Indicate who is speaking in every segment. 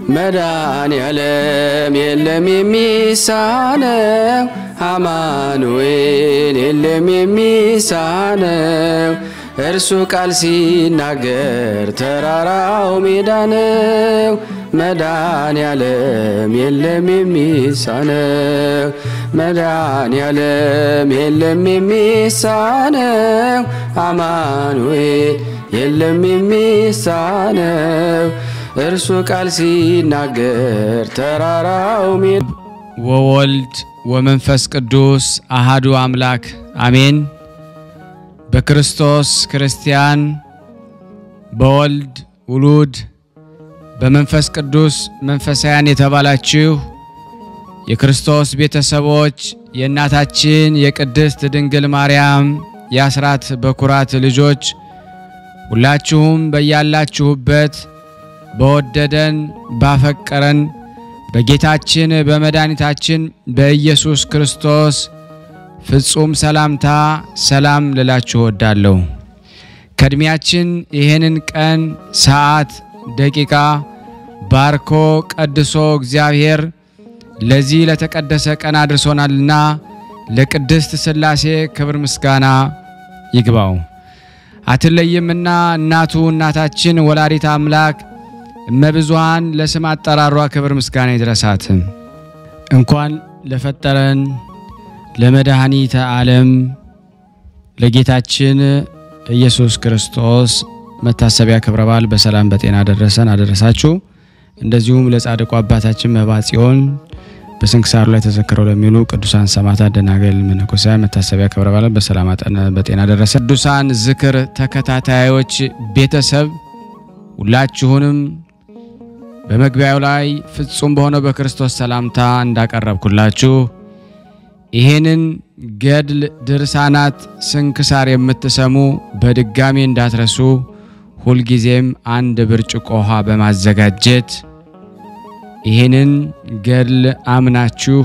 Speaker 1: መዳን ያለም የለም የሚሳነው አማኑኤል የለም የሚሳነው እርሱ ቃል ሲናገር ተራራው ሜዳ ነው። መዳን ያለም የለም የሚሳነው መዳን ያለም የለም የሚሳነው አማኑኤል የለም የሚሳነው እርሱ ቃል ሲናገር ተራራው ሜዳ
Speaker 2: ወወልድ ወመንፈስ ቅዱስ አሃዱ አምላክ አሜን። በክርስቶስ ክርስቲያን፣ በወልድ ውሉድ፣ በመንፈስ ቅዱስ መንፈሳውያን የተባላችሁ የክርስቶስ ቤተሰቦች የእናታችን የቅድስት ድንግል ማርያም የአስራት በኩራት ልጆች ሁላችሁም በያላችሁበት በወደደን ባፈቀረን በጌታችን በመድኃኒታችን በኢየሱስ ክርስቶስ ፍጹም ሰላምታ ሰላም ልላችሁ እወዳለሁ። ከእድሜያችን ይህንን ቀን፣ ሰዓት፣ ደቂቃ ባርኮ ቀድሶ እግዚአብሔር ለዚህ ለተቀደሰ ቀን አድርሶናልና ለቅድስት ሥላሴ ክብር ምስጋና ይግባው። አትለይምና እናቱ እናታችን ወላዲት አምላክ እመብዙሃን ለስም አጠራሯ ክብር ምስጋና ይድረሳት። እንኳን ለፈጠረን ለመድኃኒተ ዓለም ለጌታችን ኢየሱስ ክርስቶስ መታሰቢያ ክብረ በዓል በሰላም በጤና አደረሰን አደረሳችሁ። እንደዚሁም ለጻድቁ አባታችን መብዓ ጽዮን በስንክሳሩ ላይ ተዘክረው ለሚውሉ ቅዱሳን ሰማዕታት፣ ደናግል፣ መነኮሳያን መታሰቢያ ክብረ በዓል በሰላም በጤና አደረሰ። ቅዱሳን ዝክር ተከታታዮች ቤተሰብ ሁላችሁንም በመግቢያው ላይ ፍጹም በሆነው በክርስቶስ ሰላምታ እንዳቀረብኩላችሁ ይሄንን ገድል ድርሳናት ስንክሳር የምትሰሙ በድጋሚ እንዳትረሱ ሁልጊዜም አንድ ብርጭቆ ውሃ በማዘጋጀት ይህንን ገድል አምናችሁ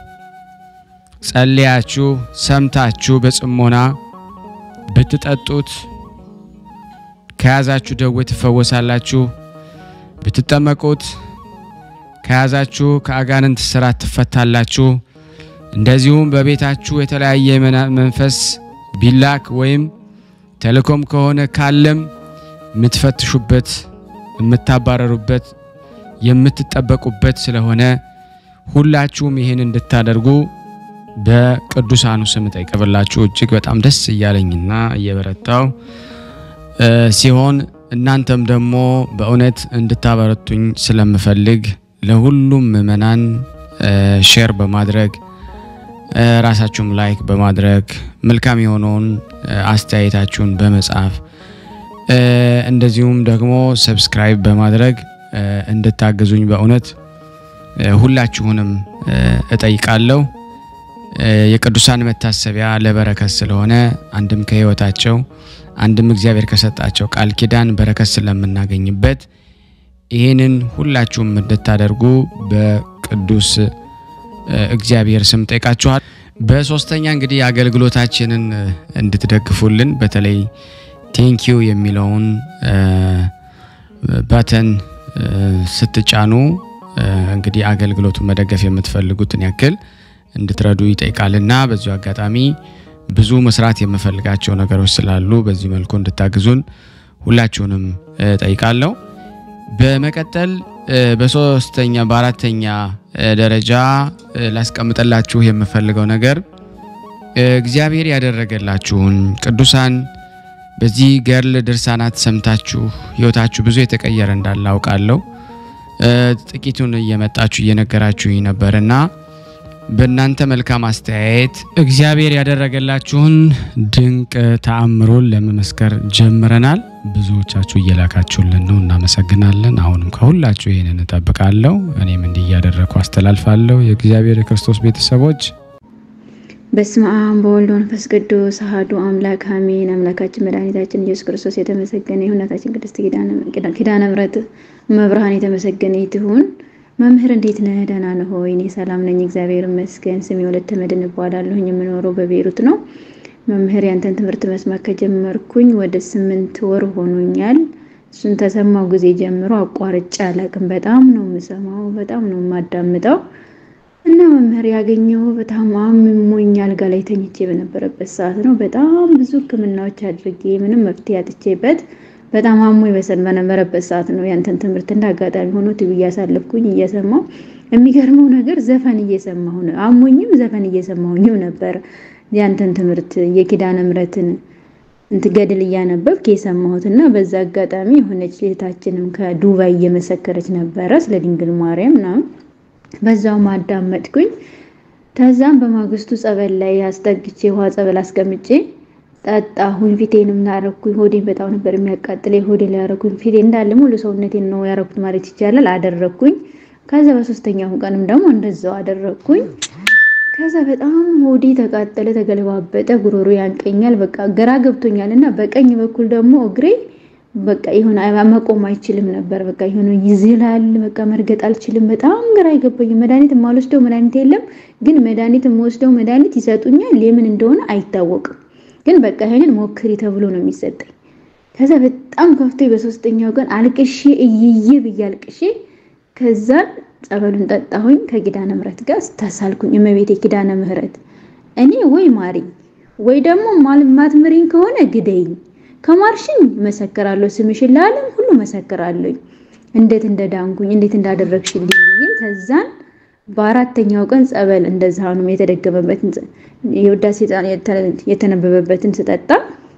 Speaker 2: ጸልያችሁ ሰምታችሁ በጽሞና ብትጠጡት ከያዛችሁ ደዌ ትፈወሳላችሁ። ብትጠመቁት ከያዛችሁ ከአጋንንት ስራት ትፈታላችሁ። እንደዚሁም በቤታችሁ የተለያየ መንፈስ ቢላክ ወይም ተልእኮም ከሆነ ካለም የምትፈትሹበት፣ የምታባረሩበት፣ የምትጠበቁበት ስለሆነ ሁላችሁም ይህን እንድታደርጉ በቅዱሳኑ ስም ጠይቀብላችሁ እጅግ በጣም ደስ እያለኝና እየበረታው ሲሆን እናንተም ደግሞ በእውነት እንድታበረቱኝ ስለምፈልግ ለሁሉም ምእመናን ሼር በማድረግ ራሳችሁም ላይክ በማድረግ መልካም የሆነውን አስተያየታችሁን በመጻፍ እንደዚሁም ደግሞ ሰብስክራይብ በማድረግ እንድታግዙኝ በእውነት ሁላችሁንም እጠይቃለሁ። የቅዱሳን መታሰቢያ ለበረከት ስለሆነ አንድም ከሕይወታቸው አንድም እግዚአብሔር ከሰጣቸው ቃል ኪዳን በረከት ስለምናገኝበት ይህንን ሁላችሁም እንድታደርጉ በቅዱስ እግዚአብሔር ስም ጠይቃችኋል። በሶስተኛ እንግዲህ አገልግሎታችንን እንድትደግፉልን በተለይ ቴንኪዩ የሚለውን ባተን ስትጫኑ እንግዲህ አገልግሎቱን መደገፍ የምትፈልጉትን ያክል እንድትረዱ ይጠይቃልና በዚሁ አጋጣሚ ብዙ መስራት የምፈልጋቸው ነገሮች ስላሉ በዚህ መልኩ እንድታግዙን ሁላችሁንም ጠይቃለሁ። በመቀጠል በሶስተኛ በአራተኛ ደረጃ ላስቀምጠላችሁ የምፈልገው ነገር እግዚአብሔር ያደረገላችሁን ቅዱሳን በዚህ ገድል ድርሳናት ሰምታችሁ ሕይወታችሁ ብዙ የተቀየረ እንዳለ አውቃለሁ። ጥቂቱን እየመጣችሁ እየነገራችሁኝ ነበርና በእናንተ መልካም አስተያየት እግዚአብሔር ያደረገላችሁን ድንቅ ተአምሮን ለመመስከር ጀምረናል። ብዙዎቻችሁ እየላካችሁልን ነው፣ እናመሰግናለን። አሁንም ከሁላችሁ ይህንን እጠብቃለሁ። እኔም እንዲህ እያደረግኩ አስተላልፋለሁ። የእግዚአብሔር የክርስቶስ ቤተሰቦች
Speaker 3: በስመ አብ በወልድ መንፈስ ቅዱስ አሐዱ አምላክ አሜን። አምላካችን መድኃኒታችን ኢየሱስ ክርስቶስ የተመሰገነ ይሁን። እናታችን ቅድስት ኪዳነ ምሕረት መብርሃን የተመሰገነ ትሁን። መምህር እንዴት ነህ? ደህና ነህ ሆይ? እኔ ሰላም ነኝ፣ እግዚአብሔር ይመስገን። ስሜ ወለተ መድኅን እባላለሁኝ። የምኖረው በቤሩት ነው። መምህር ያንተን ትምህርት መስማት ከጀመርኩኝ ወደ ስምንት ወር ሆኖኛል። እሱን ተሰማው ጊዜ ጀምሮ አቋርጬ አላቅም። በጣም ነው የምሰማው፣ በጣም ነው የማዳምጠው እና መምህር ያገኘው በጣም አሞኝ አልጋ ላይ ተኝቼ በነበረበት ሰዓት ነው። በጣም ብዙ ሕክምናዎች አድርጌ ምንም መፍትሄ አጥቼበት በጣም አሞኝ በሰን በነበረበት ሰዓት ነው ያንተን ትምህርት እንደ አጋጣሚ ሆኖ ቲቪ እያሳለፍኩኝ እየሰማው የሚገርመው ነገር ዘፈን እየሰማሁ ነው። አሞኝም ዘፈን እየሰማሁኝም ነበር ያንተን ትምህርት የኪዳነ ምሕረትን እንትን ገድል እያነበብክ የሰማሁት እና በዛ አጋጣሚ የሆነች እህታችንም ከዱባይ እየመሰከረች ነበረ ስለ ድንግል ማርያም ምናምን በዛው ማዳመጥኩኝ። ከዛም በማግስቱ ጸበል ላይ አስጠግቼ ውሃ ጸበል አስቀምጬ ጠጣሁኝ። ፊቴንም ላረኩኝ። ሆዴን በጣም ነበር የሚያቃጥለኝ። ሆዴ ላይ ያረኩኝ። ፊቴ እንዳለ ሙሉ ሰውነቴን ነው ያረኩት ማለት ይቻላል። አደረኩኝ። ከዛ በሶስተኛው ቀንም ደግሞ እንደዛው አደረኩኝ። ከዛ በጣም ሆዴ ተቃጠለ፣ ተገለባበጠ፣ ጉሮሮ ያንቀኛል። በቃ ግራ ገብቶኛል እና በቀኝ በኩል ደግሞ እግሬ በቃ ይሁን መቆም አይችልም ነበር። በቃ ይሁን ይዝላል። በቃ መርገጥ አልችልም። በጣም ግራ አይገባኝም። መድኃኒት የማልወስደው መድኃኒት የለም፣ ግን መድኃኒት የምወስደው መድኃኒት ይሰጡኛል። የምን እንደሆነ አይታወቅም፣ ግን በቃ ይሄንን ሞክሪ ተብሎ ነው የሚሰጠኝ። ከዛ በጣም ከፍቶ በሶስተኛው ቀን አልቅሼ እይዬ ብዬ አልቅሼ ከዛን ጸበሉን ጠጣሁኝ። ከኪዳነ ምሕረት ጋር ተሳልኩኝ። እመቤቴ ኪዳነ ምሕረት እኔ ወይ ማሪኝ ወይ ደግሞ ማትምሪኝ ከሆነ ግደይኝ ከማርሽኝ መሰክራለሁ፣ ስምሽን ለዓለም ሁሉ መሰክራለሁ፣ እንዴት እንደዳንኩኝ እንዴት እንዳደረግሽልኝ ብዬ ከዛን በአራተኛው ቀን ጸበል እንደዛ ነው የተደገመበትን የውዳሴ የተነበበበትን ስጠጣ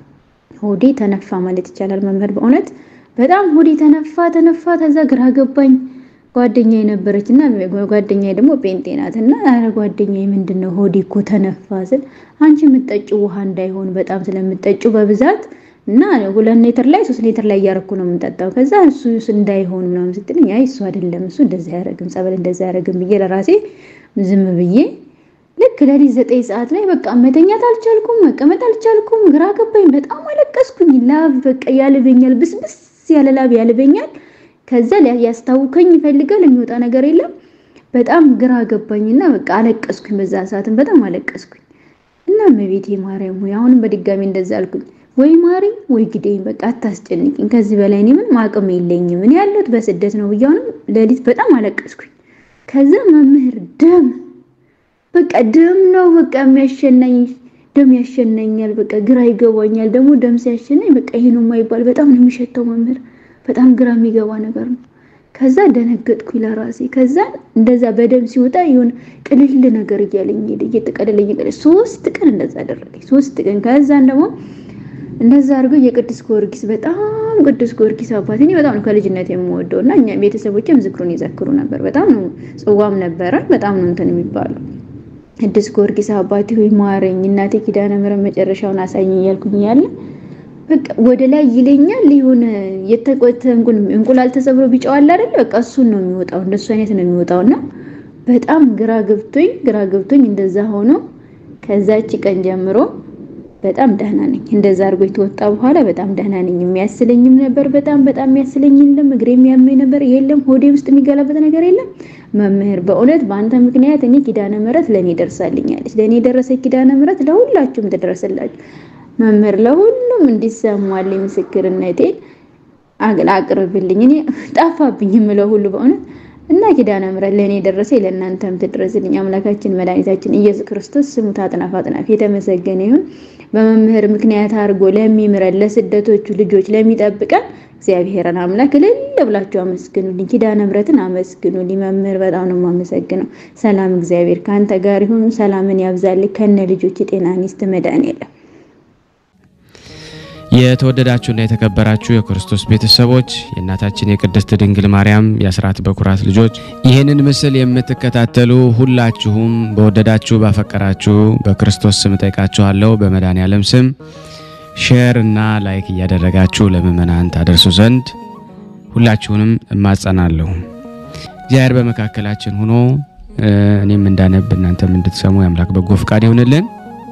Speaker 3: ሆዴ ተነፋ ማለት ይቻላል። መምህር በእውነት በጣም ሆዴ ተነፋ ተነፋ። ከዛ ግራ ገባኝ። ጓደኛ የነበረች እና ጓደኛ ደግሞ ጴንጤ ናት እና ኧረ ጓደኛ ምንድን ነው ሆዴ እኮ ተነፋ ስል አንቺ የምትጠጪው ውሃ እንዳይሆን በጣም ስለምትጠጪው በብዛት እና ሁለት ሌትር ላይ ሶስት ሌትር ላይ እያረኩ ነው የምንጠጣው። ከዛ እሱ እንዳይሆን ምናምን ስትልኝ አይ እሱ አይደለም እሱ እንደዛ አያረግም ጸበል እንደዛ አያረግም ብዬ ለራሴ ዝም ብዬ ልክ ለሊት ዘጠኝ ሰዓት ላይ በቃ መተኛት አልቻልኩም፣ መቀመጥ አልቻልኩም። ግራ ገባኝ። በጣም አለቀስኩኝ። ላብ በቃ ያልበኛል፣ ብስብስ ያለ ላብ ያልበኛል። ከዛ ያስታውከኝ ይፈልጋል የሚወጣ ነገር የለም። በጣም ግራ ገባኝና በቃ አለቀስኩኝ። በዛ ሰዓትም በጣም አለቀስኩኝ እና እመቤቴ ማርያም ሆይ አሁንም በድጋሚ እንደዛ አልኩኝ ወይ ማሪኝ ወይ ግዴኝ፣ በቃ አታስጨንቂኝ። ከዚህ በላይ እኔ ምንም አቅም የለኝም። እኔ ያለሁት በስደት ነው ብያውንም ሌሊት በጣም አለቀስኩኝ። ከዛ መምህር ደም በቃ ደም ነው በቃ የሚያሸናኝ ደም ያሸናኛል። በቃ ግራ ይገባኛል። ደግሞ ደም ሲያሸናኝ በቃ ይሄ ነው የማይባል በጣም ነው የሚሸተው መምህር፣ በጣም ግራ የሚገባ ነገር ነው። ከዛ ደነገጥኩኝ ለራሴ። ከዛ እንደዛ በደም ሲወጣ የሆነ ቅልል ነገር እያለኝ ሄደ፣ እየተቀለለ እየቀለለ ሶስት ቀን እንደዛ አደረገኝ። ሶስት ቀን ከዛን ደግሞ እንደዛ አድርገው የቅዱስ ጊዮርጊስ በጣም ቅዱስ ጊዮርጊስ አባት እኔ በጣም ነው ከልጅነት የምወደው እና እኛ ቤተሰቦችም ዝክሩን ይዘክሩ ነበር። በጣም ነው ጽዋም ነበረ። በጣም ነው እንትን የሚባሉ ቅዱስ ጊዮርጊስ አባቴ ሆይ ማረኝ፣ እናቴ ኪዳነ ምሕረት መጨረሻውን አሳኝ እያልኩኝ ያለ በቃ ወደ ላይ ይለኛል። የሆነ የተቆተ እንቁላል ተሰብሮ ቢጫው አለ አይደል? በቃ እሱን ነው የሚወጣው፣ እንደሱ አይነት ነው የሚወጣውና በጣም ግራ ገብቶኝ ግራ ገብቶኝ እንደዛ ሆኖ ከዛች ቀን ጀምሮ በጣም ደህና ነኝ። እንደዛ አድርጎ የተወጣ በኋላ በጣም ደህና ነኝ። የሚያስለኝም ነበር በጣም በጣም የሚያስለኝ የለም። እግሬ የሚያመኝ ነበር የለም። ሆዴ ውስጥ የሚገላበት ነገር የለም። መምህር በእውነት በአንተ ምክንያት እኔ ኪዳነ ምሕረት ለእኔ ደርሳልኛለች። ለእኔ የደረሰ ኪዳነ ምሕረት ለሁላችሁም ትደረስላችሁ። መምህር ለሁሉም እንዲሰማልኝ ምስክርነቴን አቅርብልኝ። እኔ ጠፋብኝ የምለው ሁሉ በእውነት እና ኪዳነ ምሕረት ለእኔ የደረሰ ለእናንተም ትድረስልኝ። አምላካችን መድኃኒታችን ኢየሱስ ክርስቶስ ስሙ ታጥናፍ አጥናፍ የተመሰገነ ይሁን። በመምህር ምክንያት አድርጎ ለሚምረን ለስደቶቹ ልጆች ለሚጠብቀን እግዚአብሔርን አምላክ እልል ብላችሁ አመስግኑልኝ። ኪዳነ ምሕረትን አመስግኑልኝ። መምህር በጣም ነው የማመሰግነው። ሰላም እግዚአብሔር ከአንተ ጋር ይሁን። ሰላምን ያብዛልኝ። ከነ ልጆች ጤና ይስጥ መድኃኔዓለም
Speaker 2: የተወደዳችሁና የተከበራችሁ የክርስቶስ ቤተሰቦች የእናታችን የቅድስት ድንግል ማርያም የአስራት በኩራት ልጆች ይህንን ምስል የምትከታተሉ ሁላችሁም በወደዳችሁ ባፈቀራችሁ በክርስቶስ ስም ጠይቃችኋለሁ። በመድኃኔዓለም ስም ሼር እና ላይክ እያደረጋችሁ ለምእመናን ታደርሱ ዘንድ ሁላችሁንም እማጸናለሁ። እግዚአብሔር በመካከላችን ሆኖ እኔም እንዳነብ እናንተም እንድትሰሙ የአምላክ በጎ ፍቃድ ይሆንልን።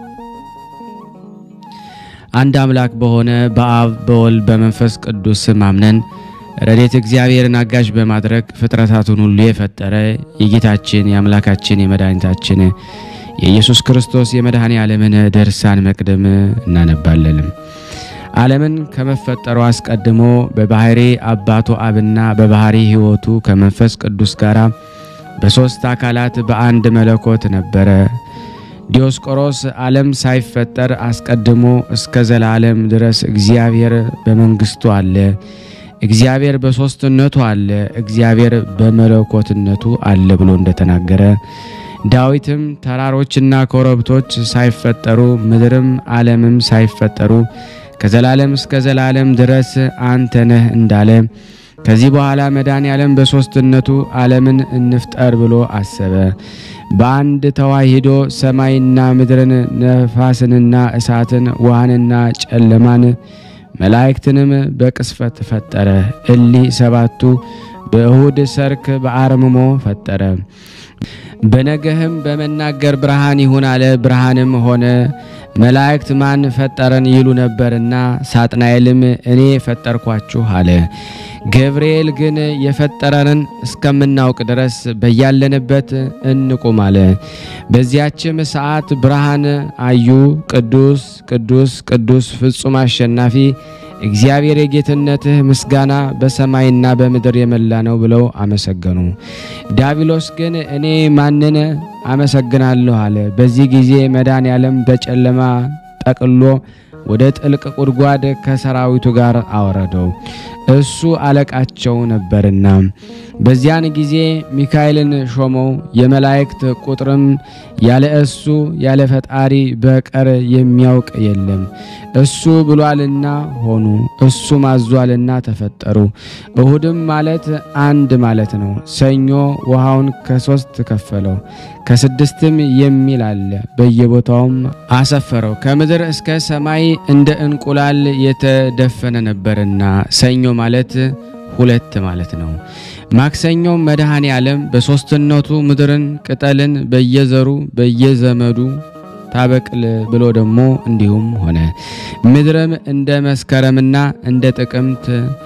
Speaker 2: አንድ አምላክ በሆነ በአብ በወልድ በመንፈስ ቅዱስ ስም አምነን ረድኤተ እግዚአብሔርን አጋዥ በማድረግ ፍጥረታቱን ሁሉ የፈጠረ የጌታችን የአምላካችን የመድኃኒታችን የኢየሱስ ክርስቶስ የመድኃኔ ዓለምን ድርሳን መቅደም እናነባለንም። ዓለምን ከመፈጠሩ አስቀድሞ በባህሪ አባቱ አብና በባህሪ ሕይወቱ ከመንፈስ ቅዱስ ጋር በሦስት አካላት በአንድ መለኮት ነበረ። ዲዮስቆሮስ ዓለም ሳይፈጠር አስቀድሞ እስከ ዘላለም ድረስ እግዚአብሔር በመንግሥቱ አለ፣ እግዚአብሔር በሦስትነቱ አለ፣ እግዚአብሔር በመለኮትነቱ አለ ብሎ እንደተናገረ ዳዊትም ተራሮችና ኮረብቶች ሳይፈጠሩ ምድርም ዓለምም ሳይፈጠሩ ከዘላለም እስከ ዘላለም ድረስ አንተ ነህ እንዳለ ከዚህ በኋላ መድኃኔ ዓለም በሦስትነቱ ዓለምን እንፍጠር ብሎ አሰበ። በአንድ ተዋሂዶ ሰማይና ምድርን፣ ነፋስንና እሳትን፣ ውሃንና ጨለማን፣ መላእክትንም በቅስፈት ፈጠረ። እሊህ ሰባቱ በእሁድ ሰርክ በአርምሞ ፈጠረ። በነገህም በመናገር ብርሃን ይሁን አለ። ብርሃንም ሆነ። መላእክት ማን ፈጠረን ይሉ ነበርና ሳጥናኤልም እኔ ፈጠርኳችሁ አለ። ገብርኤል ግን የፈጠረንን እስከምናውቅ ድረስ በያለንበት እንቁም አለ። በዚያችም ሰዓት ብርሃን አዩ። ቅዱስ ቅዱስ ቅዱስ ፍጹም አሸናፊ እግዚአብሔር የጌትነትህ ምስጋና በሰማይና በምድር የመላ ነው ብለው አመሰገኑ። ዳቢሎስ ግን እኔ ማንን አመሰግናለሁ አለ። በዚህ ጊዜ መድኃኔ ዓለም በጨለማ ጠቅሎ ወደ ጥልቅ ጉድጓድ ከሰራዊቱ ጋር አወረደው፣ እሱ አለቃቸው ነበርና። በዚያን ጊዜ ሚካኤልን ሾመው። የመላእክት ቁጥርም ያለ እሱ ያለ ፈጣሪ በቀር የሚያውቅ የለም። እሱ ብሏልና ሆኑ፣ እሱ ማዟልና ተፈጠሩ። እሁድም ማለት አንድ ማለት ነው። ሰኞ ውሃውን ከሶስት ከፈለው፣ ከስድስትም የሚል አለ። በየቦታውም አሰፈረው። ከምድር እስከ ሰማይ እንደ እንቁላል የተደፈነ ነበርና ሰኞ ማለት ሁለት ማለት ነው። ማክሰኞ መድኃኔ ዓለም በሦስትነቱ ምድርን ቅጠልን በየዘሩ በየዘመዱ ታበቅል ብሎ ደግሞ እንዲሁም ሆነ። ምድርም እንደ መስከረምና እንደ ጥቅምት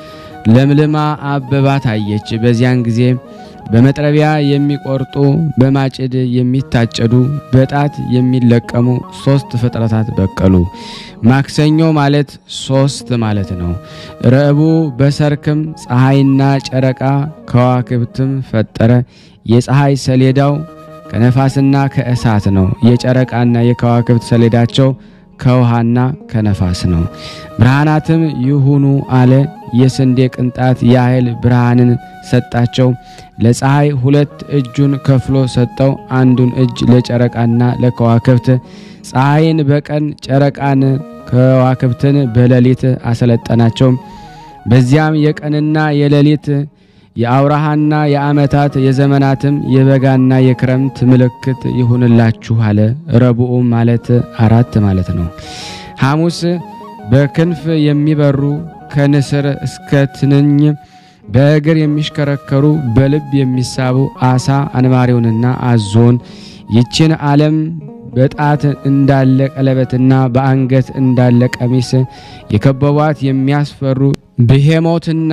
Speaker 2: ለምልማ አበባ ታየች። በዚያን ጊዜ በመጥረቢያ የሚቆርጡ በማጭድ የሚታጨዱ በጣት የሚለቀሙ ሶስት ፍጥረታት በቀሉ። ማክሰኞ ማለት ሶስት ማለት ነው። ረቡዕ በሰርክም ፀሐይና ጨረቃ ከዋክብትም ፈጠረ። የፀሐይ ሰሌዳው ከነፋስና ከእሳት ነው። የጨረቃና የከዋክብት ሰሌዳቸው ከውሃና ከነፋስ ነው። ብርሃናትም ይሁኑ አለ። የስንዴ ቅንጣት ያህል ብርሃንን ሰጣቸው። ለፀሐይ ሁለት እጁን ከፍሎ ሰጠው። አንዱን እጅ ለጨረቃና ለከዋክብት፣ ፀሐይን በቀን ጨረቃን ከዋክብትን በሌሊት አሰለጠናቸው። በዚያም የቀንና የሌሊት የአውራሃና የዓመታት የዘመናትም የበጋና የክረምት ምልክት ይሁንላችሁ አለ። ረቡዕ ማለት አራት ማለት ነው። ሐሙስ በክንፍ የሚበሩ ከንስር እስከ ትንኝ በእግር የሚሽከረከሩ በልብ የሚሳቡ አሳ አንባሪውንና አዞን ይችን ዓለም በጣት እንዳለ ቀለበትና በአንገት እንዳለ ቀሚስ የከበቧት የሚያስፈሩ ብሄሞትና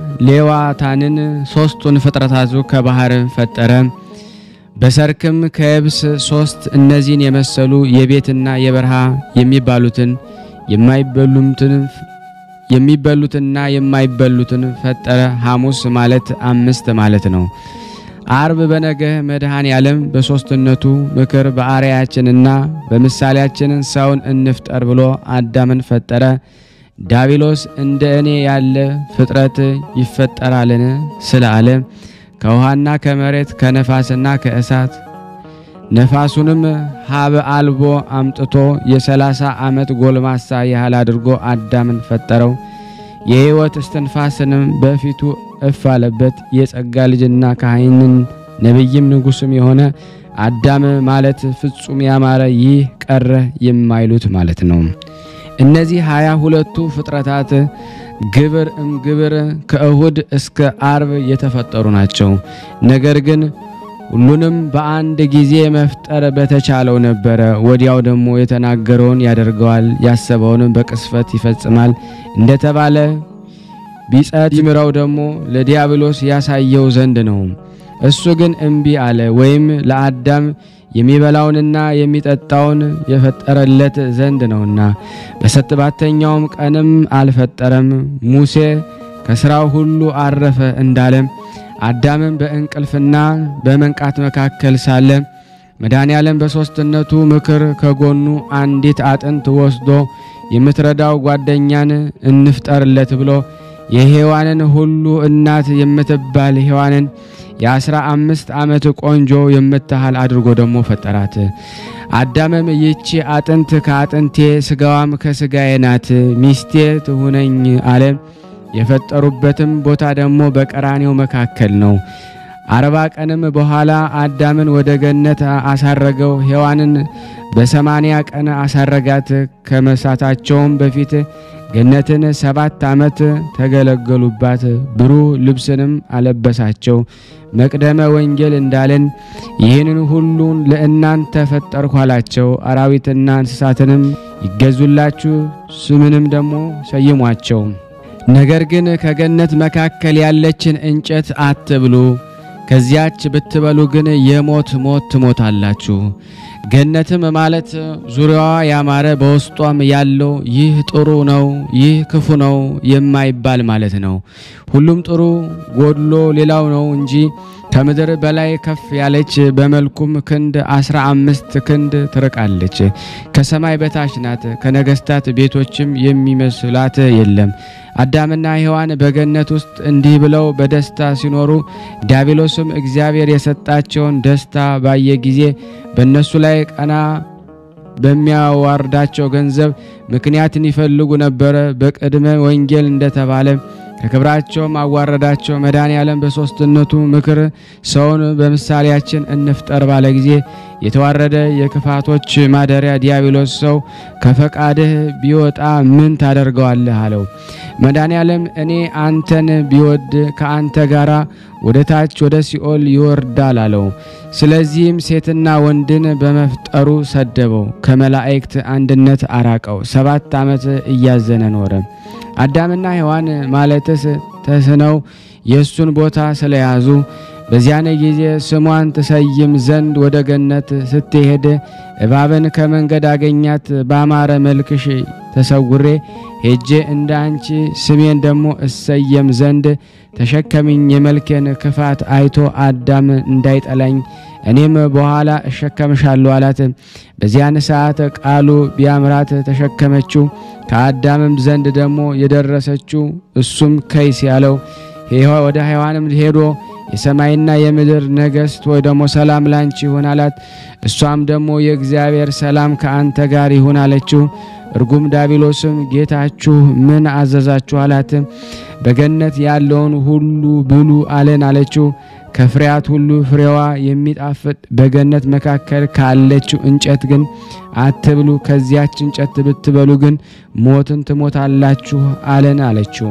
Speaker 2: ሌዋታንን ሶስቱን ፍጥረታቱ ከባህር ፈጠረ። በሰርክም ከየብስ ሶስት እነዚህን የመሰሉ የቤትና የበረሃ የሚባሉትን የማይበሉትን የሚበሉትና የማይበሉትን ፈጠረ። ሐሙስ ማለት አምስት ማለት ነው። አርብ በነገህ መድኃኔ ዓለም በሦስትነቱ ምክር በአርአያችንና በምሳሌያችን ሰውን እንፍጠር ብሎ አዳምን ፈጠረ። ዳቢሎስ እንደ እኔ ያለ ፍጥረት ይፈጠራልን ስላለ ከውሃና ከመሬት ከነፋስና ከእሳት ነፋሱንም ሀበ አልቦ አምጥቶ የሰላሳ ዓመት ጎልማሳ ያህል አድርጎ አዳምን ፈጠረው። የሕይወት እስትንፋስንም በፊቱ እፍ አለበት። የጸጋ ልጅና ካህንን ነቢይም ንጉሥም የሆነ አዳም ማለት ፍጹም ያማረ ይህ ቀረ የማይሉት ማለት ነው። እነዚህ ሀያ ሁለቱ ፍጥረታት ግብር እም ግብር ከእሁድ እስከ አርብ የተፈጠሩ ናቸው። ነገር ግን ሁሉንም በአንድ ጊዜ መፍጠር በተቻለው ነበረ። ወዲያው ደግሞ የተናገረውን ያደርገዋል፣ ያሰበውንም በቅስፈት ይፈጽማል እንደተባለ ቢጸት ይምረው ደግሞ ለዲያብሎስ ያሳየው ዘንድ ነው። እሱ ግን እምቢ አለ። ወይም ለአዳም የሚበላውንና የሚጠጣውን የፈጠረለት ዘንድ ነውና በሰባተኛውም ቀንም አልፈጠረም። ሙሴ ከሥራው ሁሉ አረፈ እንዳለም አዳምም በእንቅልፍና በመንቃት መካከል ሳለ መድኃኔ ዓለም በሦስትነቱ ምክር ከጎኑ አንዲት አጥንት ወስዶ የምትረዳው ጓደኛን እንፍጠርለት ብሎ የሔዋንን ሁሉ እናት የምትባል ሔዋንን የአስራ አምስት ዓመት ቆንጆ የምታህል አድርጎ ደግሞ ፈጠራት። አዳምም ይህቺ አጥንት ከአጥንቴ ሥጋዋም ከሥጋዬ ናት፣ ሚስቴ ትሁነኝ አለ። የፈጠሩበትም ቦታ ደግሞ በቀራኔው መካከል ነው። አርባ ቀንም በኋላ አዳምን ወደ ገነት አሳረገው። ሔዋንን በሰማንያ ቀን አሳረጋት። ከመሳታቸውም በፊት ገነትን ሰባት ዓመት ተገለገሉባት። ብሩህ ልብስንም አለበሳቸው። መቅደመ ወንጌል እንዳለን ይህንን ሁሉን ለእናንተ ፈጠርኩ አላቸው። አራዊትና እንስሳትንም ይገዙላችሁ፣ ስምንም ደግሞ ሰይሟቸው። ነገር ግን ከገነት መካከል ያለችን እንጨት አትብሉ፣ ከዚያች ብትበሉ ግን የሞት ሞት ትሞታላችሁ። ገነትም ማለት ዙሪያዋ ያማረ በውስጧም ያለው ይህ ጥሩ ነው፣ ይህ ክፉ ነው የማይባል ማለት ነው። ሁሉም ጥሩ ጎድሎ ሌላው ነው እንጂ ከምድር በላይ ከፍ ያለች በመልኩም ክንድ አስራ አምስት ክንድ ትርቃለች። ከሰማይ በታች ናት። ከነገስታት ቤቶችም የሚመስላት የለም። አዳምና ሔዋን በገነት ውስጥ እንዲህ ብለው በደስታ ሲኖሩ ዲያብሎስም እግዚአብሔር የሰጣቸውን ደስታ ባየ ጊዜ በእነሱ ላይ ቀና በሚያዋርዳቸው ገንዘብ ምክንያትን ይፈልጉ ነበረ። በቅድመ ወንጌል እንደተባለ ከክብራቸውም አዋረዳቸው። መድኃኔ ዓለም በሦስትነቱ ምክር ሰውን በምሳሌያችን እንፍጠር ባለ ጊዜ የተዋረደ የክፋቶች ማደሪያ ዲያብሎስ ሰው ከፈቃድህ ቢወጣ ምን ታደርገዋለህ? አለው። መድኃኔ ዓለም እኔ አንተን ቢወድ ከአንተ ጋራ ወደ ታች ወደ ሲኦል ይወርዳል አለው። ስለዚህም ሴትና ወንድን በመፍጠሩ ሰደበው፣ ከመላእክት አንድነት አራቀው። ሰባት ዓመት እያዘነ ኖረ። አዳምና ሔዋን ማለትስ ተስነው የእሱን ቦታ ስለያዙ በዚያን ጊዜ ስሟን ትሰይም ዘንድ ወደ ገነት ስትሄድ እባብን ከመንገድ አገኛት። ባማረ መልክሽ ተሰውሬ ሄጄ እንደ አንቺ ስሜን ደግሞ እሰየም ዘንድ ተሸከሚኝ፣ የመልኬን ክፋት አይቶ አዳም እንዳይጠላኝ እኔም በኋላ እሸከምሻለሁ አላት። በዚያን ሰዓት ቃሉ ቢያምራት ተሸከመችው። ከአዳምም ዘንድ ደግሞ የደረሰችው እሱም ከይስ ያለው ወደ ሔዋንም ሄዶ የሰማይና የምድር ነገሥት ወይ ደግሞ ሰላም ላንቺ ይሁን አላት። እሷም ደግሞ የእግዚአብሔር ሰላም ከአንተ ጋር ይሁን አለችው። እርጉም ዳቢሎስም ጌታችሁ ምን አዘዛችሁ አላት። በገነት ያለውን ሁሉ ብሉ አለን አለችው። ከፍሬያት ሁሉ ፍሬዋ የሚጣፍጥ በገነት መካከል ካለችው እንጨት ግን አትብሉ፣ ከዚያች እንጨት ብትበሉ ግን ሞትን ትሞታላችሁ አለን አለችው።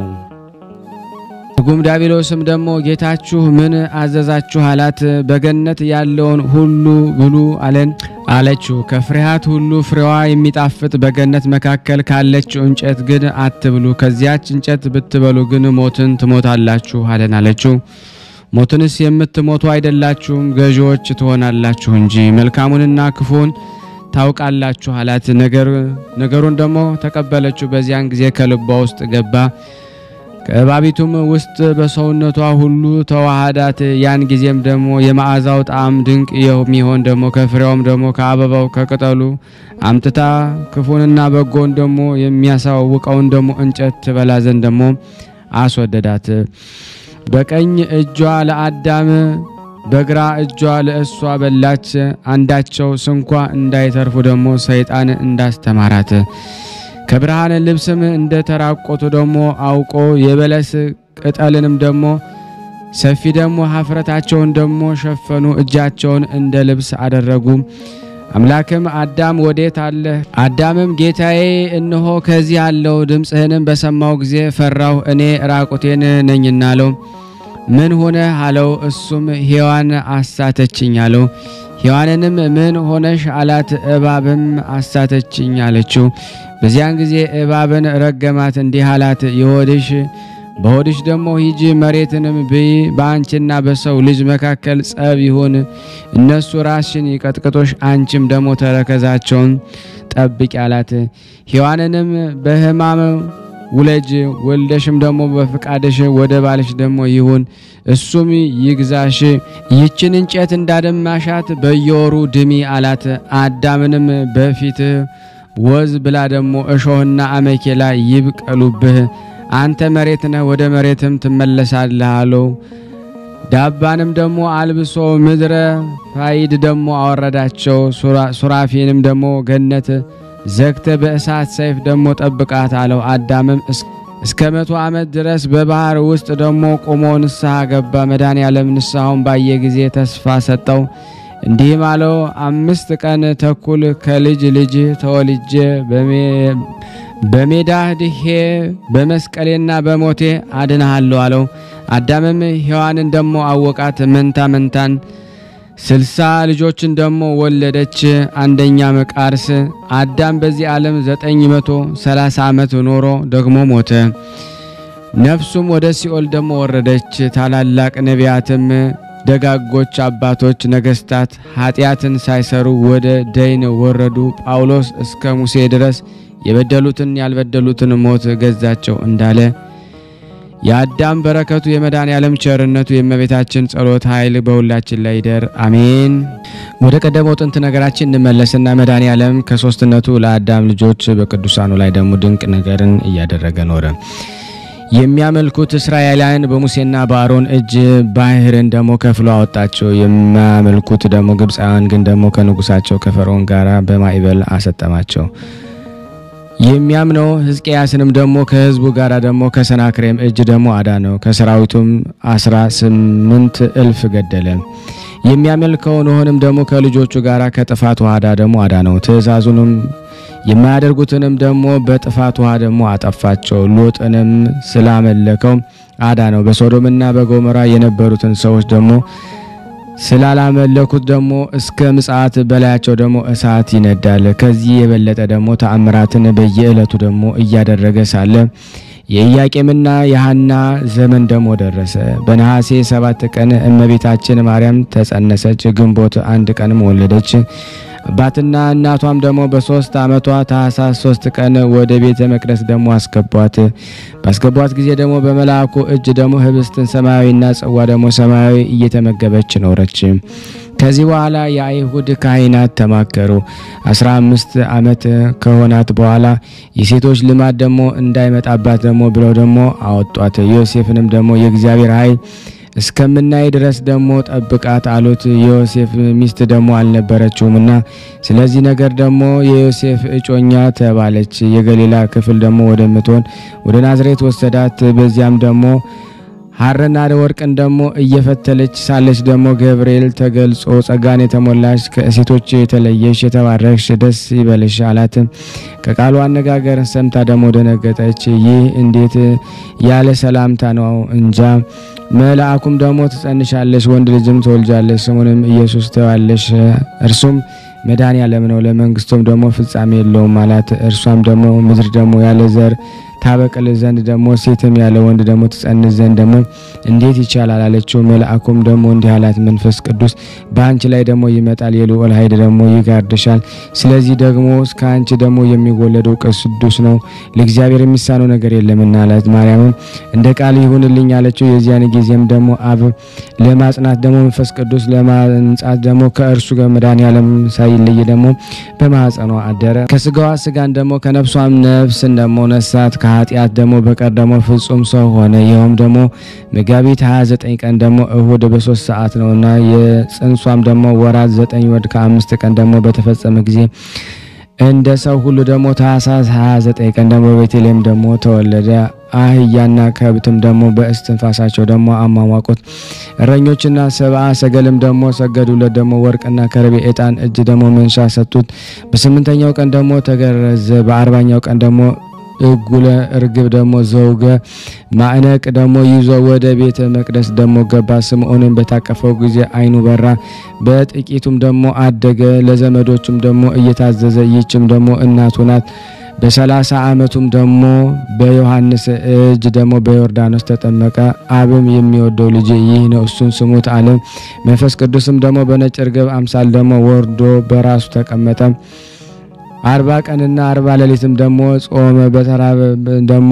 Speaker 2: እርጉም ዳቢሎስም ደግሞ ጌታችሁ ምን አዘዛችሁ አላት። በገነት ያለውን ሁሉ ብሉ አለን አለችው። ከፍሬያት ሁሉ ፍሬዋ የሚጣፍጥ በገነት መካከል ካለችው እንጨት ግን አትብሉ፣ ከዚያች እንጨት ብትበሉ ግን ሞትን ትሞታላችሁ አለን አለችው። ሞትንስ የምትሞቱ አይደላችሁም፣ ገዢዎች ትሆናላችሁ እንጂ መልካሙንና ክፉን ታውቃላችሁ አላት። ነገሩን ደግሞ ተቀበለችው። በዚያን ጊዜ ከልቧ ውስጥ ገባ። ከእባቢቱም ውስጥ በሰውነቷ ሁሉ ተዋሃዳት። ያን ጊዜም ደግሞ የመዓዛው ጣዕም ድንቅ የሚሆን ደግሞ ከፍሬውም ደግሞ ከአበባው ከቅጠሉ አምጥታ ክፉንና በጎን ደግሞ የሚያሳውቀውን ደግሞ እንጨት ትበላ ዘንድ ደግሞ አስወደዳት። በቀኝ እጇ ለአዳም በግራ እጇ ለእሷ በላች። አንዳቸው ስንኳ እንዳይተርፉ ደግሞ ሰይጣን እንዳስተማራት ከብርሃን ልብስም እንደ ተራቆቱ ደግሞ አውቆ የበለስ ቅጠልንም ደግሞ ሰፊ ደግሞ ሀፍረታቸውን ደግሞ ሸፈኑ፣ እጃቸውን እንደ ልብስ አደረጉ። አምላክም አዳም ወዴት አለ? አዳምም ጌታዬ እነሆ ከዚህ አለው። ድምፅህንም በሰማው ጊዜ ፈራሁ፣ እኔ ራቁቴን ነኝና አለው። ምን ሆነ አለው። እሱም ሔዋን አሳተችኝ አለው። ሔዋንንም ምን ሆነሽ አላት። እባብም አሳተችኝ አለችው። በዚያን ጊዜ እባብን ረገማት፣ እንዲህ አላት፣ የሆድሽ በሆድሽ ደግሞ ሂጂ መሬትንም ብይ፣ በአንቺና በሰው ልጅ መካከል ጸብ ይሁን። እነሱ ራስሽን ይቀጥቅጦሽ፣ አንቺም ደግሞ ተረከዛቸውን ጠብቂ አላት። ሔዋንንም በሕማም ውለጅ፣ ወልደሽም ደግሞ በፍቃድሽ ወደ ባልሽ ደግሞ ይሁን፣ እሱም ይግዛሽ። ይችን እንጨት እንዳደማሻት በየወሩ ድሚ አላት። አዳምንም በፊትህ ወዝ ብላ ደግሞ እሾህና አሜኬላ ይብቀሉብህ አንተ መሬት ነህ፣ ወደ መሬትም ትመለሳለህ አለው። ዳባንም ደግሞ አልብሶ ምድረ ፋይድ ደግሞ አወረዳቸው። ሱራፊንም ደግሞ ገነት ዘግተ በእሳት ሰይፍ ደግሞ ጠብቃት አለው። አዳምም እስከ መቶ ዓመት ድረስ በባህር ውስጥ ደግሞ ቆሞ ንስሐ ገባ። መድኃኔዓለም ንስሐውን ባየ ጊዜ ተስፋ ሰጠው። እንዲህም አለው፣ አምስት ቀን ተኩል ከልጅ ልጅ ተወልጄ በሜዳ ድሄ በመስቀሌና በሞቴ አድንሃለሁ አለው። አዳምም ሔዋንን ደሞ አወቃት፣ መንታ መንታን ስልሳ ልጆችን ደሞ ወለደች። አንደኛ መቃርስ አዳም በዚህ ዓለም ዘጠኝ መቶ ሰላሳ ዓመት ኖሮ ደግሞ ሞተ። ነፍሱም ወደ ሲኦል ደሞ ወረደች። ታላላቅ ነቢያትም ደጋጎች አባቶች ነገስታት ኃጢአትን ሳይሰሩ ወደ ደይን ወረዱ። ጳውሎስ እስከ ሙሴ ድረስ የበደሉትን ያልበደሉትን ሞት ገዛቸው እንዳለ የአዳም በረከቱ የመድኃኔ ዓለም ቸርነቱ የእመቤታችን ጸሎት ኃይል በሁላችን ላይ ይደር፣ አሜን። ወደ ቀደመው ጥንት ነገራችን እንመለስና መድኃኔ ዓለም ከሶስትነቱ ለአዳም ልጆች በቅዱሳኑ ላይ ደግሞ ድንቅ ነገርን እያደረገ ኖረ። የሚያመልኩት እስራኤላውያን በሙሴና በአሮን እጅ ባህርን ደግሞ ከፍሎ አወጣቸው። የሚያመልኩት ደግሞ ግብፃውያን ግን ደግሞ ከንጉሳቸው ከፈርዖን ጋር በማዕበል አሰጠማቸው። የሚያምነው ሕዝቅያስንም ደግሞ ከህዝቡ ጋር ደግሞ ከሰናክሬም እጅ ደግሞ አዳነው። ከሰራዊቱም አስራ ስምንት እልፍ ገደለ። የሚያመልከው ኖኅንም ደግሞ ከልጆቹ ጋር ከጥፋት ውሃ ደግሞ አዳነው። ትእዛዙንም የማያደርጉትንም ደግሞ በጥፋት ውሃ ደግሞ አጠፋቸው። ሎጥንም ስላመለከው አዳነው። በሶዶምና በጎሞራ የነበሩትን ሰዎች ደግሞ ስላላመለኩት ደግሞ እስከ ምጽአት በላያቸው ደግሞ እሳት ይነዳል። ከዚህ የበለጠ ደግሞ ተአምራትን በየዕለቱ ደግሞ እያደረገ ሳለ የኢያቄምና የሐና ዘመን ደግሞ ደረሰ። በነሐሴ ሰባት ቀን እመቤታችን ማርያም ተጸነሰች። ግንቦት አንድ ቀንም ወለደች። አባትና እናቷም ደግሞ በሶስት ዓመቷ ታኅሳስ ሶስት ቀን ወደ ቤተ መቅደስ ደግሞ አስገቧት። ባስገቧት ጊዜ ደግሞ በመልአኩ እጅ ደግሞ ህብስትን ሰማያዊና ጽዋ ደግሞ ሰማያዊ እየተመገበች ኖረች። ከዚህ በኋላ የአይሁድ ካህናት ተማከሩ። አስራ አምስት ዓመት ከሆናት በኋላ የሴቶች ልማድ ደግሞ እንዳይመጣባት ደግሞ ብለው ደግሞ አወጧት። ዮሴፍንም ደግሞ የእግዚአብሔር ኃይል እስከምናይ ድረስ ደግሞ ጠብቃት አሉት። የዮሴፍ ሚስት ደግሞ አልነበረችውም እና ስለዚህ ነገር ደግሞ የዮሴፍ እጮኛ ተባለች። የገሊላ ክፍል ደግሞ ወደምትሆን ወደ ናዝሬት ወሰዳት። በዚያም ደግሞ ሐርና ወርቅን ደግሞ እየፈተለች ሳለች ደግሞ ገብርኤል ተገልጾ ጸጋን የተሞላሽ ከሴቶች የተለየሽ የተባረክሽ ደስ ይበልሽ አላት። ከቃሉ አነጋገር ሰምታ ደግሞ ደነገጠች። ይህ እንዴት ያለ ሰላምታ ነው እንጃ። መልአኩም ደግሞ ትጸንሻለሽ፣ ወንድ ልጅም ትወልጃለሽ፣ ስሙንም ኢየሱስ ትይዋለሽ። እርሱም መድኃኔ ዓለም ነው፣ ለመንግስቱም ደግሞ ፍጻሜ የለውም አላት። እርሷም ደግሞ ምድር ደግሞ ያለ ዘር ታበቅል ዘንድ ደግሞ ሴትም ያለ ወንድ ደግሞ ትጸንስ ዘንድ ደግሞ እንዴት ይቻላል አለችው። መልአኩም ደግሞ እንዲህ አላት፣ መንፈስ ቅዱስ በአንቺ ላይ ደግሞ ይመጣል፣ የልዑል ኃይል ደግሞ ይጋርድሻል። ስለዚህ ደግሞ ከአንቺ ደግሞ የሚወለደው ቅዱስ ነው፣ ለእግዚአብሔር የሚሳነው ነገር የለምና አላት። ማርያምም እንደ ቃል ይሁንልኝ አለችው። የዚያን ጊዜም ደግሞ አብ ለማጽናት ደግሞ መንፈስ ቅዱስ ለማንጻት ደግሞ ከእርሱ ጋር መድኃኔዓለም ሳይለይ ደግሞ በማኅፀኗ አደረ። ከስጋዋ ስጋን ደግሞ ከነፍሷም ነፍስን ደግሞ ነሳት ኃጢአት ደግሞ በቀር ደግሞ ፍጹም ሰው ሆነ። ይኸውም ደግሞ መጋቢት 29 ቀን ደግሞ እሁድ በሶስት ሰዓት ነውና የጽንሷም ደግሞ ወራት ዘጠኝ ወር ከአምስት ቀን ደግሞ በተፈጸመ ጊዜ እንደ ሰው ሁሉ ደግሞ ታኅሳስ 29 ቀን ደግሞ በቤተልሔም ደግሞ ተወለደ። አህያና ከብትም ደግሞ በእስትንፋሳቸው ደግሞ አሟሟቁት። እረኞችና ሰብአ ሰገልም ደግሞ ሰገዱለት። ደግሞ ወርቅና ከርቤ፣ ዕጣን፣ እጅ ደግሞ መንሻ ሰጡት። በስምንተኛው ቀን ደግሞ ተገረዘ። በአርባኛው ቀን ደግሞ እጉለ እርግብ ደግሞ ዘውገ ማዕነቅ ደግሞ ይዞ ወደ ቤተ መቅደስ ደግሞ ገባ። ስምዖንን በታቀፈው ጊዜ ዓይኑ በራ፣ በጥቂቱም ደግሞ አደገ። ለዘመዶቹም ደግሞ እየታዘዘ ይህችም ደግሞ እናቱ ናት በሰላሳ ዓመቱም ደግሞ በዮሐንስ እጅ ደግሞ በዮርዳኖስ ተጠመቀ። አብም የሚወደው ልጅ ይህ ነው እሱን ስሙት አለ። መንፈስ ቅዱስም ደግሞ በነጭ ርግብ አምሳል ደግሞ ወርዶ በራሱ ተቀመጠ። አርባ ቀንና አርባ ሌሊትም ደግሞ ጾመ። በተራበ ደግሞ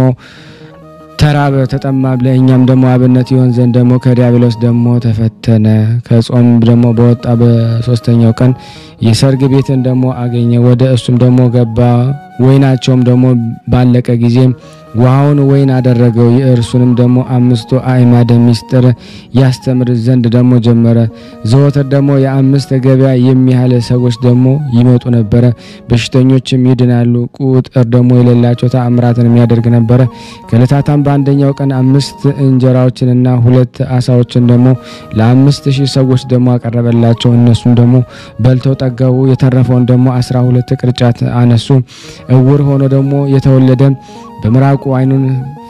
Speaker 2: ተራበ ተጠማ ለእኛም ደግሞ አብነት ይሆን ዘንድ ደግሞ ከዲያብሎስ ደግሞ ተፈተነ። ከጾም ደግሞ በወጣ በሶስተኛው ቀን የሰርግ ቤትን ደግሞ አገኘ። ወደ እሱም ደግሞ ገባ። ወይናቸውም ደግሞ ባለቀ ጊዜ ውሃውን ወይን አደረገው። የእርሱንም ደግሞ አምስቱ አዕማደ ምስጢር ያስተምር ዘንድ ደግሞ ጀመረ። ዘወትር ደግሞ የአምስት ገበያ የሚያህል ሰዎች ደግሞ ይመጡ ነበረ። በሽተኞችም ይድናሉ። ቁጥር ደግሞ የሌላቸው ተአምራትን የሚያደርግ ነበረ። ከዕለታታም በአንደኛው ቀን አምስት እንጀራዎችንና ሁለት አሳዎችን ደግሞ ለአምስት ሺህ ሰዎች ደግሞ አቀረበላቸው። እነሱም ደግሞ በልተው ጠገቡ። የተረፈውን ደግሞ አስራ ሁለት ቅርጫት አነሱ። እውር ሆኖ ደግሞ የተወለደ በምራቁ ዓይኑን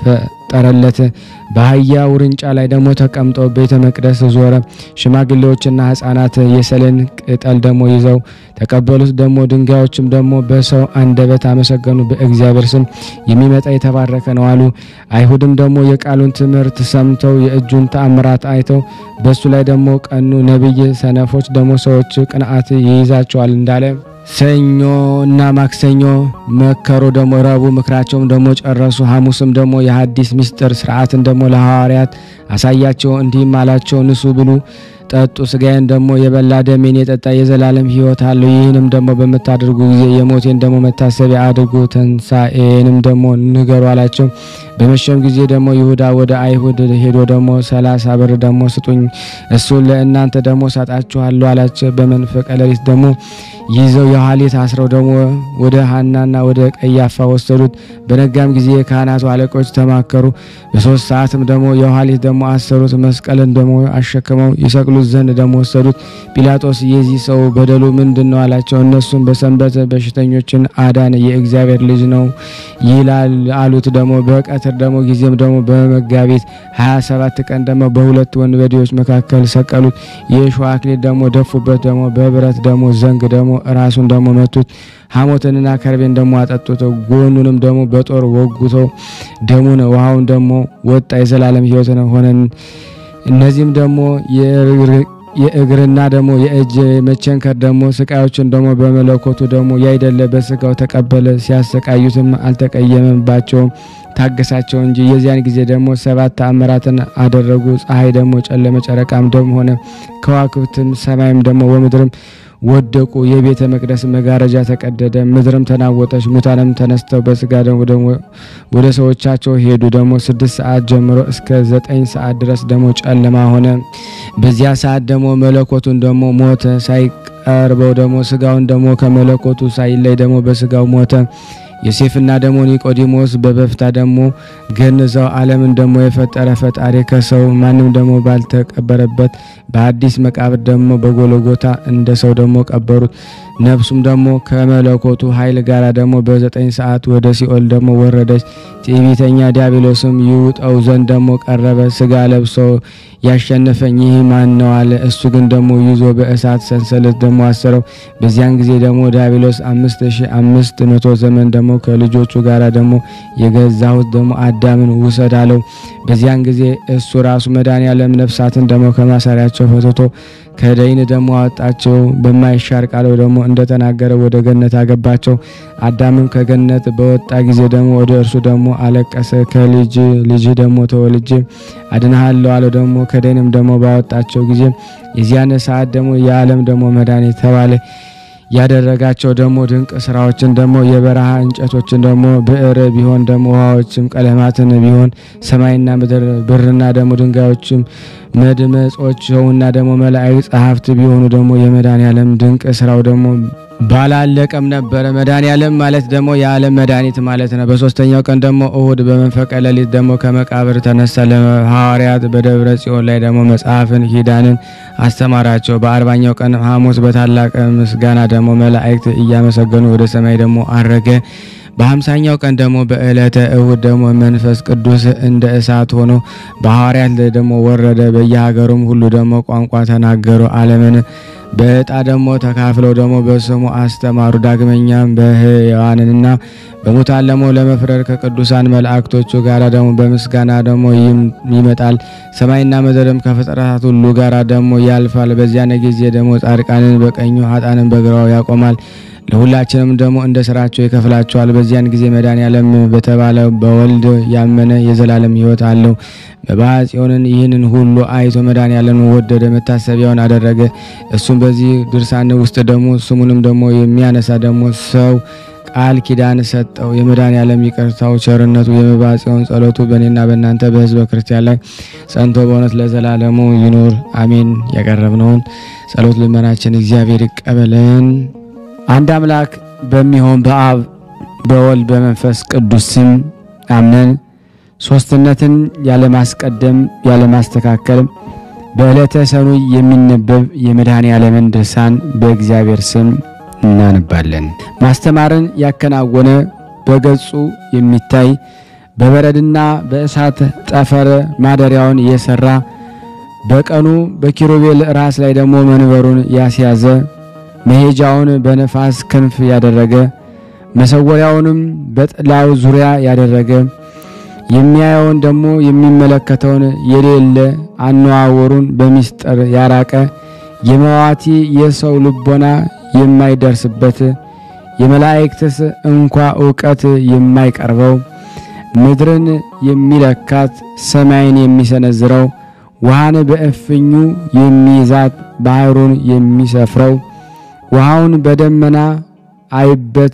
Speaker 2: ፈጠረለት። በአህያ ውርንጫ ላይ ደግሞ ተቀምጦ ቤተ መቅደስ ዞረ። ሽማግሌዎችና ሕፃናት የሰሌን ቅጠል ደግሞ ይዘው ተቀበሉት። ደግሞ ድንጋዮችም ደግሞ በሰው አንደበት አመሰገኑ። በእግዚአብሔር ስም የሚመጣ የተባረከ ነው አሉ። አይሁድም ደግሞ የቃሉን ትምህርት ሰምተው የእጁን ተአምራት አይተው በሱ ላይ ደግሞ ቀኑ። ነቢይ ሰነፎች ደግሞ ሰዎች ቅንዓት ይይዛቸዋል እንዳለ ሰኞ እና ማክሰኞ መከሩ። ደግሞ ረቡዕ ምክራቸውም ደግሞ ጨረሱ። ሐሙስም ደግሞ የሐዲስ ምስጢር ስርዓትን ደግሞ ለሐዋርያት አሳያቸው። እንዲህም አላቸው፣ ንሱ ብሉ ጠጡ። ስጋዬን ደግሞ የበላ ደሜን የጠጣ የዘላለም ሕይወት አለው። ይህንም ደግሞ በምታደርጉ ጊዜ የሞቴን ደግሞ መታሰቢያ አድርጉ፣ ትንሣኤንም ደግሞ ንገሩ አላቸው። በመሸም ጊዜ ደግሞ ይሁዳ ወደ አይሁድ ሄዶ ደግሞ ሰላሳ ብር ደግሞ ስጡኝ፣ እሱን ለእናንተ ደግሞ ሰጣችኋለሁ አላቸው። በመንፈቀ ሌሊት ደግሞ ይዘው የኋሊት አስረው ደግሞ ወደ ሐናና ወደ ቀያፋ ወሰዱት። በነጋም ጊዜ የካህናቱ አለቆች ተማከሩ። በሶስት ሰዓትም ደግሞ የኋሊት ደግሞ አሰሩት። መስቀልን ደግሞ አሸክመው ይሰቅሉት ዘንድ ደግሞ ወሰዱት። ጲላጦስ የዚህ ሰው በደሉ ምንድን ነው አላቸው። እነሱም በሰንበት በሽተኞችን አዳነ የእግዚአብሔር ልጅ ነው ይላል አሉት። ደግሞ በቀትር ደግሞ ጊዜም ደግሞ በመጋቢት 27 ቀን ደግሞ በሁለት ወንበዴዎች መካከል ሰቀሉት። የእሾህ አክሊል ደግሞ ደፉበት። ደግሞ በብረት ደግሞ ዘንግ ደግሞ ራሱን ደግሞ መቱት። ሐሞትንና ከርቤን ደግሞ አጠጡት። ጎኑንም ደግሞ በጦር ወጉተው ደሙን ውሃውን ደግሞ ወጣ። የዘላለም ሕይወት ሆነን እነዚህም ደግሞ የእግርና ደግሞ የእጅ መቸንከር ደግሞ ስቃዮችን ደግሞ በመለኮቱ ደግሞ ያይደለ በስጋው ተቀበለ። ሲያሰቃዩትም አልተቀየመባቸውም ታገሳቸው እንጂ። የዚያን ጊዜ ደግሞ ሰባት ተአምራትን አደረጉ። ፀሐይ ደግሞ ጨለመ፣ ጨረቃም ደም ሆነ፣ ከዋክብትም ሰማይም ደግሞ ወምድርም ወደቁ። የቤተ መቅደስ መጋረጃ ተቀደደ፣ ምድርም ተናወጠች። ሙታንም ተነስተው በስጋ ደግሞ ወደ ሰዎቻቸው ሄዱ። ደግሞ ስድስት ሰዓት ጀምሮ እስከ ዘጠኝ ሰዓት ድረስ ደግሞ ጨለማ ሆነ። በዚያ ሰዓት ደግሞ መለኮቱን ደግሞ ሞተ። ሳይቀርበው ደግሞ ስጋውን ደግሞ ከመለኮቱ ሳይለይ ደግሞ በስጋው ሞተ። ዮሴፍና ደግሞ ኒቆዲሞስ በበፍታ ደግሞ ገንዘው ዓለምን ደግሞ የፈጠረ ፈጣሪ ከሰው ማንም ደግሞ ባልተቀበረበት በአዲስ መቃብር ደግሞ በጎለጎታ እንደ ሰው ደግሞ ቀበሩት። ነፍሱም ደግሞ ከመለኮቱ ኃይል ጋር ደግሞ በዘጠኝ ሰዓት ወደ ሲኦል ደግሞ ወረደች። ትዕቢተኛ ዲያብሎስም ይውጠው ዘንድ ደግሞ ቀረበ። ስጋ ለብሶ ያሸነፈኝ ይህ ማን ነው አለ። እሱ ግን ደግሞ ይዞ በእሳት ሰንሰለት ደግሞ አሰረው። በዚያን ጊዜ ደግሞ ዲያብሎስ አምስት ሺ አምስት መቶ ዘመን ደግሞ ከልጆቹ ጋር ደግሞ የገዛሁት ደግሞ አዳምን ውሰድ አለው። በዚያን ጊዜ እሱ ራሱ መድኃኔዓለም ነፍሳትን ደግሞ ከማሰሪያቸው ፈትቶ ከደይን ደግሞ አወጣቸው። በማይሻር ቃሉ ደግሞ እንደተናገረ ወደ ገነት አገባቸው። አዳምም ከገነት በወጣ ጊዜ ደግሞ ወደ እርሱ ደግሞ አለቀሰ። ከልጅ ልጅ ደግሞ ተወልጄ አድንሃለሁ አለው። ደግሞ ከደይንም ደግሞ ባወጣቸው ጊዜ የዚያን ሰዓት ደግሞ የዓለም ደግሞ መድኃኒት ተባለ። ያደረጋቸው ደግሞ ድንቅ ስራዎችን ደግሞ የበረሃ እንጨቶችን ደግሞ ብዕር ቢሆን ደግሞ ውሃዎችም ቀለማትን ቢሆን ሰማይና ምድር ብርና ደግሞ ድንጋዮችም መድመጾች ሰውና ደግሞ መላእክት ጸሐፍት ቢሆኑ ደግሞ የመድኃኔዓለም ድንቅ ስራው ደግሞ ባላለቀም ነበረ። መድኃኔዓለም ማለት ደግሞ የዓለም መድኃኒት ማለት ነው። በሶስተኛው ቀን ደግሞ እሁድ በመንፈቀ ሌሊት ደግሞ ከመቃብር ተነሳ። ለሐዋርያት በደብረ ጽዮን ላይ ደግሞ መጽሐፍን ኪዳንን አስተማራቸው። በአርባኛው ቀን ሐሙስ በታላቅ ምስጋና ደግሞ መላእክት እያመሰገኑ ወደ ሰማይ ደግሞ አረገ። በሀምሳኛው ቀን ደግሞ በዕለተ እሁድ ደግሞ መንፈስ ቅዱስ እንደ እሳት ሆኖ በሐዋርያት ላይ ደግሞ ወረደ። በየሀገሩም ሁሉ ደግሞ ቋንቋ ተናገሩ። ዓለምን በዕጣ ደግሞ ተካፍለው ደግሞ በስሙ አስተማሩ። ዳግመኛም በሕያዋንና በሙታን ደግሞ ለመፍረድ ከቅዱሳን መላእክቶቹ ጋር ደግሞ በምስጋና ደግሞ ይመጣል። ሰማይና ምድርም ከፍጥረታት ሁሉ ጋር ደግሞ ያልፋል። በዚያን ጊዜ ደግሞ ጻድቃንን በቀኙ ኃጥአንን በግራው ያቆማል። ለሁላችንም ደግሞ እንደ ስራቸው ይከፍላቸዋል። በዚያን ጊዜ መድኃኔዓለም በተባለ በወልድ ያመነ የዘላለም ሕይወት አለው። መባዓ ጽዮንን ይህንን ሁሉ አይቶ መድኃኔዓለም ወደደ፣ መታሰቢያውን አደረገ። እሱም በዚህ ድርሳን ውስጥ ደግሞ ስሙንም ደግሞ የሚያነሳ ደግሞ ሰው ቃል ኪዳን ሰጠው። የመድኃኔዓለም ይቅርታው ቸርነቱ፣ የመባዓ ጽዮን ጸሎቱ በእኔና በእናንተ በሕዝበ ክርስቲያን ላይ ጸንቶ በእውነት ለዘላለሙ ይኑር አሜን። ያቀረብነውን ጸሎት ልመናችን እግዚአብሔር ይቀበለን። አንድ አምላክ በሚሆን በአብ በወልድ በመንፈስ ቅዱስ ስም አምነን ሶስትነትን ያለማስቀደም ያለማስተካከል በዕለተ ሰኑይ የሚነበብ የመድኃኔዓለምን ድርሳን በእግዚአብሔር ስም እናነባለን። ማስተማርን ያከናወነ በገጹ የሚታይ በበረድና በእሳት ጠፈር ማደሪያውን የሰራ በቀኑ በኪሩቤል ራስ ላይ ደግሞ መንበሩን ያስያዘ መሄጃውን በነፋስ ክንፍ ያደረገ መሰወሪያውንም በጥላው ዙሪያ ያደረገ የሚያየውን ደግሞ የሚመለከተውን የሌለ አነዋወሩን በሚስጥር ያራቀ የመዋቲ የሰው ልቦና የማይደርስበት የመላእክትስ እንኳ ዕውቀት የማይቀርበው ምድርን የሚለካት ሰማይን የሚሰነዝረው ውሃን በእፍኙ የሚይዛት ባህሩን የሚሰፍረው ውሃውን በደመና አይበት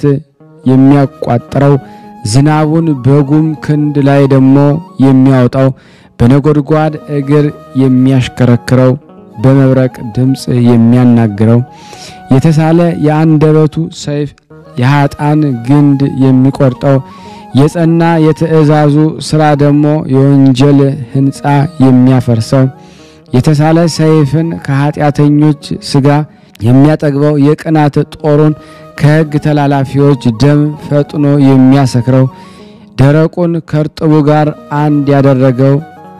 Speaker 2: የሚያቋጥረው ዝናቡን በጉም ክንድ ላይ ደግሞ የሚያወጣው በነጎድጓድ እግር የሚያሽከረክረው በመብረቅ ድምፅ የሚያናግረው የተሳለ የአንደበቱ ሰይፍ የኃጣን ግንድ የሚቆርጠው የጸና የትእዛዙ ሥራ ደግሞ የወንጀል ሕንፃ የሚያፈርሰው የተሳለ ሰይፍን ከኃጢአተኞች ሥጋ የሚያጠግበው የቅናት ጦሩን ከሕግ ተላላፊዎች ደም ፈጥኖ የሚያሰክረው ደረቁን ከርጥቡ ጋር አንድ ያደረገው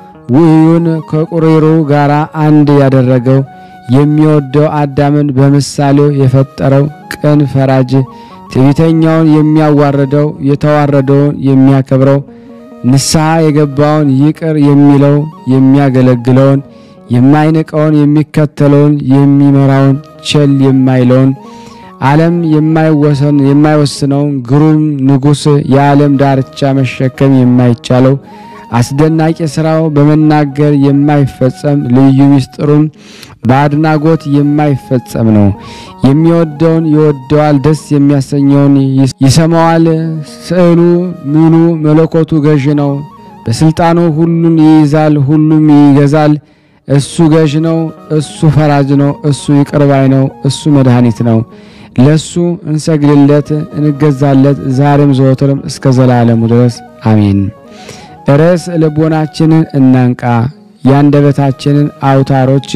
Speaker 2: ውዩን ከቁሪሩ ጋር አንድ ያደረገው የሚወደው አዳምን በምሳሌው የፈጠረው ቅን ፈራጅ ትዕቢተኛውን የሚያዋርደው የተዋረደውን የሚያከብረው ንስሐ የገባውን ይቅር የሚለው የሚያገለግለውን የማይንቀውን የሚከተለውን የሚመራውን ቸል የማይለውን ዓለም የማይወሰን የማይወስነውን ግሩም ንጉሥ የዓለም ዳርቻ መሸከም የማይቻለው አስደናቂ ሥራው በመናገር የማይፈጸም ልዩ ምስጢሩም በአድናጎት የማይፈጸም ነው። የሚወደውን ይወደዋል፣ ደስ የሚያሰኘውን ይሰማዋል። ስዕሉ ምኑ መለኮቱ ገዥ ነው። በስልጣኑ ሁሉን ይይዛል፣ ሁሉም ይገዛል። እሱ ገዥ ነው፣ እሱ ፈራጅ ነው፣ እሱ ይቅርባይ ነው፣ እሱ መድኃኒት ነው። ለሱ እንሰግድለት፣ እንገዛለት ዛሬም ዘወትርም እስከ ዘላለሙ ድረስ አሜን። ርዕስ ልቦናችንን እናንቃ፣ የአንደበታችንን አውታሮች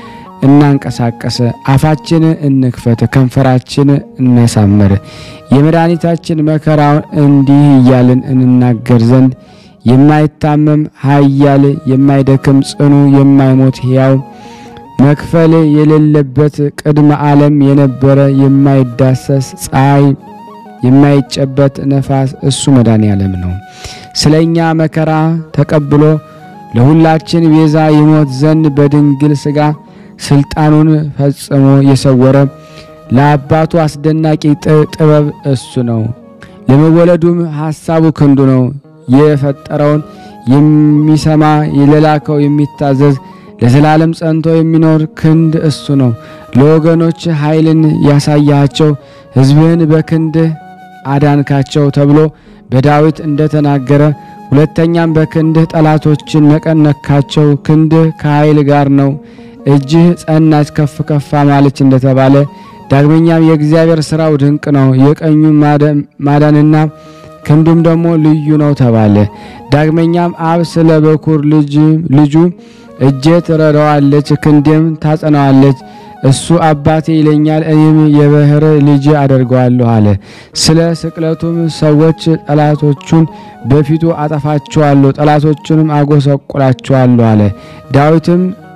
Speaker 2: እናንቀሳቀስ፣ አፋችንን እንክፈት፣ ከንፈራችን እናሳምር። የመድኃኒታችን መከራውን እንዲህ እያልን እንናገር ዘንድ የማይታመም ኃያል የማይደክም ጽኑ የማይሞት ሕያው መክፈል የሌለበት ቅድመ ዓለም የነበረ የማይዳሰስ ፀሐይ የማይጨበት ነፋስ እሱ መድኃኔ ዓለም ነው። ስለ እኛ መከራ ተቀብሎ ለሁላችን ቤዛ ይሞት ዘንድ በድንግል ሥጋ ስልጣኑን ፈጽሞ የሰወረ ለአባቱ አስደናቂ ጥበብ እሱ ነው። ለመወለዱም ሐሳቡ ክንዱ ነው። የፈጠረውን የሚሰማ ለላከው የሚታዘዝ ለዘላለም ጸንቶ የሚኖር ክንድ እሱ ነው። ለወገኖች ኃይልን ያሳያቸው ሕዝብህን በክንድህ አዳንካቸው ተብሎ በዳዊት እንደተናገረ፣ ሁለተኛም በክንድህ ጠላቶችን ነቀነካቸው። ክንድህ ከኃይል ጋር ነው፣ እጅህ ጸናች ከፍ ከፍ ማለች እንደተባለ፣ ዳግመኛም የእግዚአብሔር ሥራው ድንቅ ነው፣ የቀኙ ማዳንና ክንዱም ደግሞ ልዩ ነው ተባለ። ዳግመኛም አብ ስለ በኩር ልጁ እጄ ትረዳዋለች፣ ክንዴም ታጸናዋለች። እሱ አባቴ ይለኛል፣ እኔም የባሕር ልጅ አደርገዋለሁ አለ። ስለ ስቅለቱም ሰዎች ጠላቶቹን በፊቱ አጠፋቸዋለሁ፣ ጠላቶቹንም አጎሰቁላቸዋለሁ አለ። ዳዊትም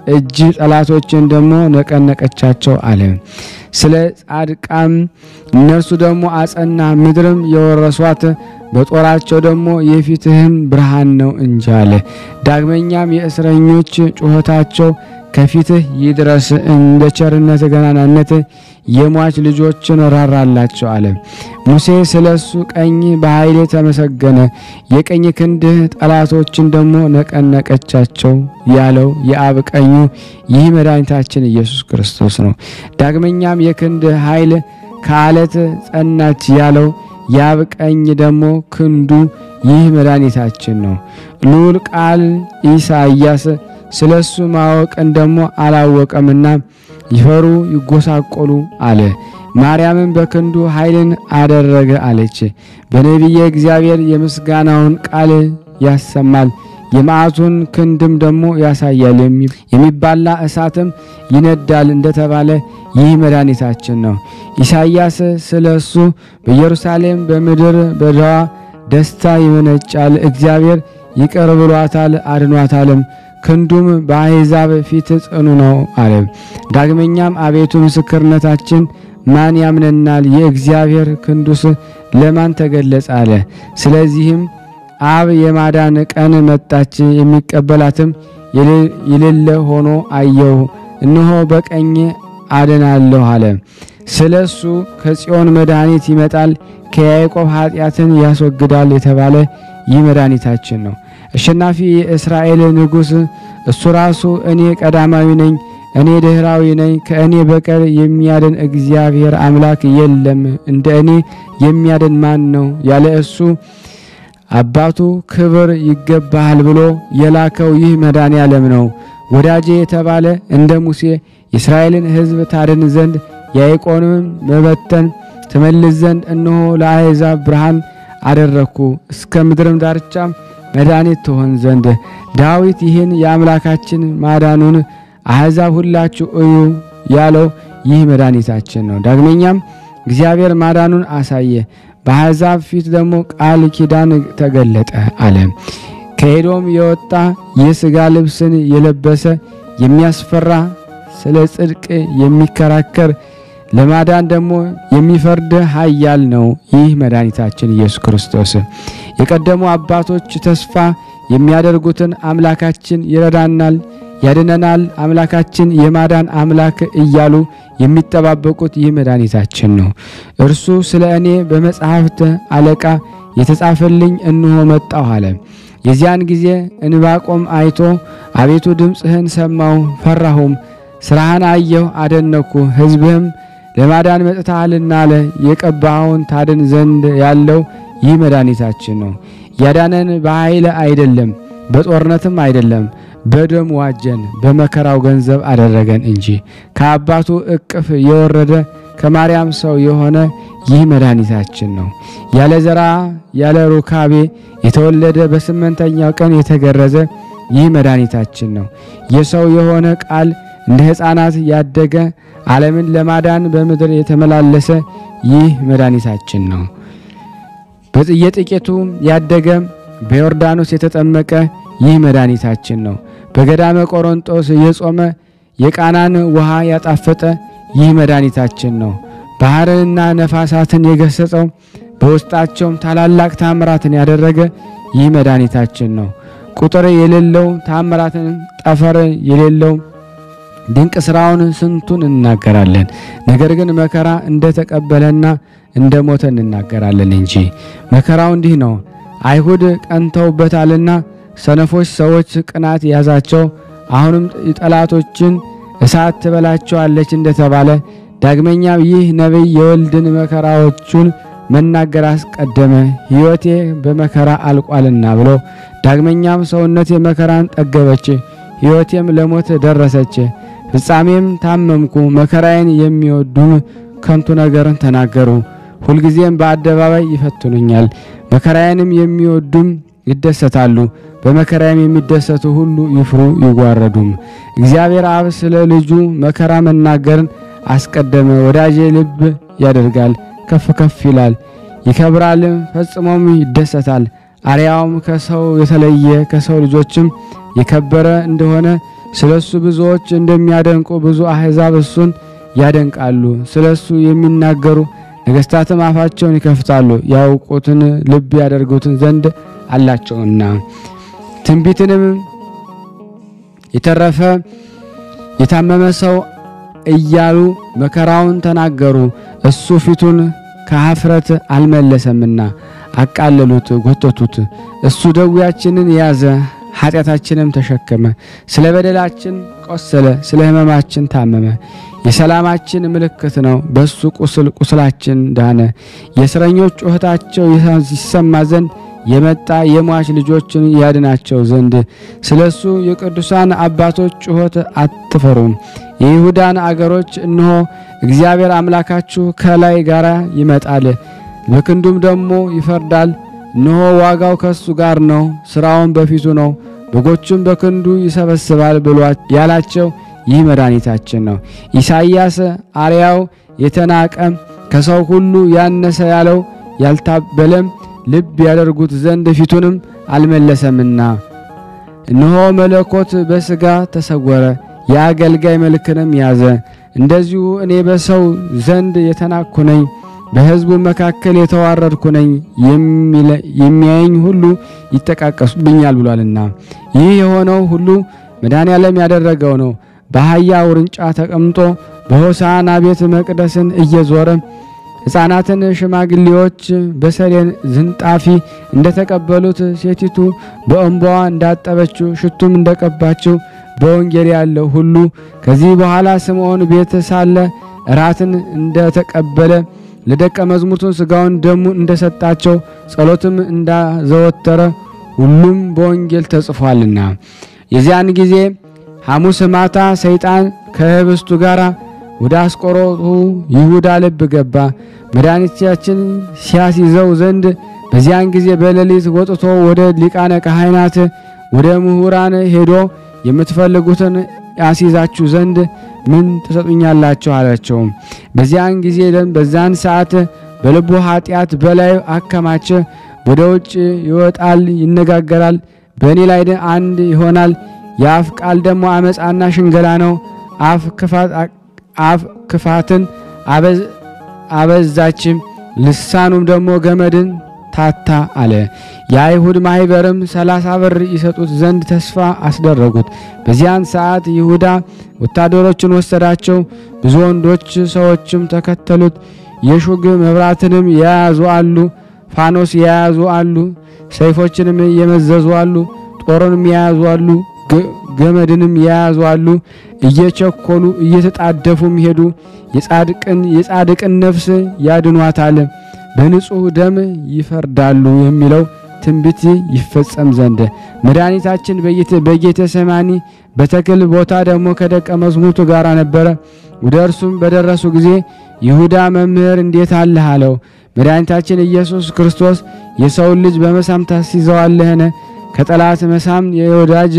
Speaker 2: እጅ ጠላቶችን ደግሞ ነቀነቀቻቸው አለ። ስለ ጻድቃም እነርሱ ደግሞ አጸና፣ ምድርም የወረሷት በጦራቸው ደግሞ የፊትህም ብርሃን ነው እንጂ አለ። ዳግመኛም የእስረኞች ጩኸታቸው ከፊትህ ይድረስ፣ እንደ ቸርነት ገናናነት የሟች ልጆችን ራራላቸው አለ። ሙሴ ስለ እሱ ቀኝ በኃይሌ ተመሰገነ፣ የቀኝ ክንድህ ጠላቶችን ደግሞ ነቀነቀቻቸው ያለው የአብ ቀኙ ይህ መድኃኒታችን ኢየሱስ ክርስቶስ ነው። ዳግመኛም የክንድህ ኃይል ከአለት ጸናች ያለው የአብ ቀኝ ደግሞ ክንዱ ይህ መድኃኒታችን ነው። ልዑል ቃል ኢሳይያስ ስለ እሱ ማወቅን ደግሞ አላወቀምና ይፈሩ ይጎሳቆሉ አለ። ማርያምን በክንዱ ኃይልን አደረገ አለች። በነቢየ እግዚአብሔር የምስጋናውን ቃል ያሰማል የመዓቱን ክንድም ደግሞ ያሳያል የሚባላ እሳትም ይነዳል እንደተባለ ይህ መድኃኒታችን ነው። ኢሳይያስ ስለ እሱ በኢየሩሳሌም በምድር በዳዋ ደስታ ይመነጫል፣ እግዚአብሔር ይቅር ብሏታል አድኗታልም ክንዱም በአሕዛብ ፊት ጽኑ ነው አለ። ዳግመኛም አቤቱ ምስክርነታችን ማን ያምነናል? የእግዚአብሔር ክንዱስ ለማን ተገለጸ አለ። ስለዚህም አብ የማዳን ቀን መጣች፣ የሚቀበላትም የሌለ ሆኖ አየሁ፣ እነሆ በቀኝ አድናለሁ አለ። ስለ እሱ ከጽዮን መድኃኒት ይመጣል፣ ከያዕቆብ ኃጢአትን ያስወግዳል የተባለ ይህ መድኃኒታችን ነው። አሸናፊ የእስራኤል ንጉሥ እሱ ራሱ እኔ ቀዳማዊ ነኝ፣ እኔ ድኅራዊ ነኝ፣ ከእኔ በቀር የሚያድን እግዚአብሔር አምላክ የለም፣ እንደ እኔ የሚያድን ማን ነው? ያለ እሱ አባቱ ክብር ይገባሃል ብሎ የላከው ይህ መድኃኔ ዓለም ነው። ወዳጄ የተባለ እንደ ሙሴ የእስራኤልን ሕዝብ ታድን ዘንድ ያዕቆብንም መበተን ትመልስ ዘንድ እነሆ ለአሕዛብ ብርሃን አደረግኩ እስከ ምድርም ዳርቻም መድኃኒት ትሆን ዘንድ። ዳዊት ይህን የአምላካችን ማዳኑን አሕዛብ ሁላችሁ እዩ ያለው ይህ መድኃኒታችን ነው። ዳግመኛም እግዚአብሔር ማዳኑን አሳየ፣ በአሕዛብ ፊት ደግሞ ቃል ኪዳን ተገለጠ አለ። ከኤዶም የወጣ የሥጋ ልብስን የለበሰ የሚያስፈራ ስለ ጽድቅ የሚከራከር ለማዳን ደግሞ የሚፈርድ ኃያል ነው ይህ መድኃኒታችን ኢየሱስ ክርስቶስ። የቀደሙ አባቶች ተስፋ የሚያደርጉትን አምላካችን ይረዳናል፣ ያድነናል፣ አምላካችን የማዳን አምላክ እያሉ የሚጠባበቁት ይህ መድኃኒታችን ነው። እርሱ ስለ እኔ በመጽሐፍት አለቃ የተጻፈልኝ እንሆ መጣሁ አለ። የዚያን ጊዜ እንባቆም አይቶ አቤቱ ድምፅህን ሰማሁ፣ ፈራሁም፣ ስራህን አየሁ፣ አደነኩ፣ ሕዝብህም ለማዳን መጥተሃልና አለ። የቀባኸውን ታድን ዘንድ ያለው ይህ መድኃኒታችን ነው። ያዳነን በኃይል አይደለም፣ በጦርነትም አይደለም፣ በደም ዋጀን፣ በመከራው ገንዘብ አደረገን እንጂ ከአባቱ እቅፍ የወረደ ከማርያም ሰው የሆነ ይህ መድኃኒታችን ነው። ያለ ዘራ ያለ ሩካቤ የተወለደ በስምንተኛው ቀን የተገረዘ ይህ መድኃኒታችን ነው። የሰው የሆነ ቃል እንደ ሕፃናት ያደገ ዓለምን ለማዳን በምድር የተመላለሰ ይህ መድኃኒታችን ነው። በየጥቂቱ ያደገ በዮርዳኖስ የተጠመቀ ይህ መድኃኒታችን ነው። በገዳመ ቆሮንጦስ የጾመ የቃናን ውሃ ያጣፈጠ ይህ መድኃኒታችን ነው። ባህርንና ነፋሳትን የገሰጸው በውስጣቸውም ታላላቅ ታምራትን ያደረገ ይህ መድኃኒታችን ነው። ቁጥር የሌለው ታምራትን ጠፈር የሌለው ድንቅ ስራውን ስንቱን እናገራለን። ነገር ግን መከራ እንደተቀበለና እንደ ሞተ እንናገራለን እንጂ መከራው እንዲህ ነው። አይሁድ ቀንተውበታልና ሰነፎች ሰዎች ቅናት ያዛቸው። አሁንም ጠላቶችን እሳት ትበላቸዋለች እንደተባለ ዳግመኛም ይህ ነቢይ የወልድን መከራዎቹን መናገር አስቀደመ። ሕይወቴ በመከራ አልቋልና ብሎ ዳግመኛም ሰውነቴ መከራን ጠገበች፣ ሕይወቴም ለሞት ደረሰች። ፍጻሜም ታመምኩ። መከራዬን የሚወዱም ከንቱ ነገርን ተናገሩ፣ ሁልጊዜም በአደባባይ ይፈትኑኛል። መከራዬንም የሚወዱም ይደሰታሉ፣ በመከራዬም የሚደሰቱ ሁሉ ይፍሩ ይጓረዱም። እግዚአብሔር አብ ስለ ልጁ መከራ መናገርን አስቀደመ። ወዳጄ ልብ ያደርጋል፣ ከፍ ከፍ ይላል፣ ይከብራልም፣ ፈጽሞም ይደሰታል። አርያውም ከሰው የተለየ ከሰው ልጆችም የከበረ እንደሆነ ስለ እሱ ብዙዎች እንደሚያደንቁ ብዙ አሕዛብ እሱን ያደንቃሉ። ስለ እሱ የሚናገሩ ነገሥታትም አፋቸውን ይከፍታሉ፣ ያውቁትን ልብ ያደርጉትን ዘንድ አላቸውና። ትንቢትንም የተረፈ የታመመ ሰው እያሉ መከራውን ተናገሩ። እሱ ፊቱን ከኀፍረት አልመለሰምና አቃለሉት፣ ጎተቱት። እሱ ደዌያችንን ያዘ፣ ኃጢአታችንም ተሸከመ። ስለ በደላችን ቆሰለ፣ ስለ ሕመማችን ታመመ። የሰላማችን ምልክት ነው። በሱ ቁስል ቁስላችን ዳነ። የእስረኞች ጩኸታቸው ይሰማ ዘንድ የመጣ የሟች ልጆችን ያድናቸው ዘንድ ስለ እሱ የቅዱሳን አባቶች ጩኸት አትፈሩም። የይሁዳን አገሮች እነሆ እግዚአብሔር አምላካችሁ ከላይ ጋር ይመጣል፣ በክንዱም ደግሞ ይፈርዳል። እነሆ ዋጋው ከሱ ጋር ነው፣ ሥራውን በፊቱ ነው፣ በጎቹም በክንዱ ይሰበስባል ብሎ ያላቸው ይህ መድኃኒታችን ነው። ኢሳይያስ አርያው የተናቀ ከሰው ሁሉ ያነሰ ያለው ያልታበለም ልብ ያደርጉት ዘንድ ፊቱንም አልመለሰምና እነሆ መለኮት በሥጋ ተሰወረ፣ የአገልጋይ መልክንም ያዘ። እንደዚሁ እኔ በሰው ዘንድ የተናቅኩ ነኝ፣ በሕዝቡ መካከል የተዋረድኩ ነኝ፣ የሚያየኝ ሁሉ ይጠቃቀሱብኛል ብሏልና። ይህ የሆነው ሁሉ መድኃኔ ዓለም ያደረገው ነው። በአህያ ውርንጫ ተቀምጦ በሆሳዕና ቤተ መቅደስን እየዞረ ሕፃናትን ሽማግሌዎች በሰሌን ዝንጣፊ እንደተቀበሉት ሴቲቱ በእንባዋ እንዳጠበችው ሽቱም እንደቀባችው በወንጌል ያለው ሁሉ ከዚህ በኋላ ስምዖን ቤት ሳለ እራትን እንደተቀበለ ለደቀ መዝሙርቱ ሥጋውን ደሙን እንደሰጣቸው ጸሎትም እንዳዘወተረ ሁሉም በወንጌል ተጽፏልና። የዚያን ጊዜ ሐሙስ ማታ ሰይጣን ከህብስቱ ጋር ወደ አስቆሮቱ ይሁዳ ልብ ገባ። መድኃኒታችን ሲያስይዘው ዘንድ በዚያን ጊዜ በሌሊት ወጥቶ ወደ ሊቃነ ካህናት ወደ ምሁራን ሄዶ የምትፈልጉትን ያስይዛችሁ ዘንድ ምን ትሰጡኛላችሁ? አላቸው። በዚያን ጊዜ በዛን ሰዓት በልቡ ኃጢአት በላዩ አከማቸ። ወደ ውጭ ይወጣል፣ ይነጋገራል፣ በእኔ ላይ አንድ ይሆናል። የአፍ ቃል ደግሞ አመፃና ሽንገላ ነው። አፍ ክፋትን አበዛችም፣ ልሳኑም ደግሞ ገመድን ታታ አለ። የአይሁድ ማኅበርም ሰላሳ ብር ይሰጡት ዘንድ ተስፋ አስደረጉት። በዚያን ሰዓት ይሁዳ ወታደሮችን ወሰዳቸው። ብዙ ወንዶች ሰዎችም ተከተሉት። የሹግ መብራትንም የያዙ አሉ፣ ፋኖስ የያዙ አሉ፣ ሰይፎችንም የመዘዙ አሉ፣ ጦርንም የያዙ አሉ፣ ገመድንም የያዙ አሉ። እየቸኮሉ እየተጣደፉም ሄዱ። የጻድቅን የጻድቅን ነፍስ ያድኗታል በንጹሕ ደም ይፈርዳሉ የሚለው ትንቢት ይፈጸም ዘንድ መድኃኒታችን በጌተ ሰማኒ በተክል ቦታ ደግሞ ከደቀ መዝሙርቱ ጋር ነበረ። ወደ እርሱም በደረሱ ጊዜ ይሁዳ መምህር እንዴት አለህ አለው። መድኃኒታችን ኢየሱስ ክርስቶስ የሰውን ልጅ በመሳም ታስይዘዋለህን? ከጠላት መሳም የወዳጅ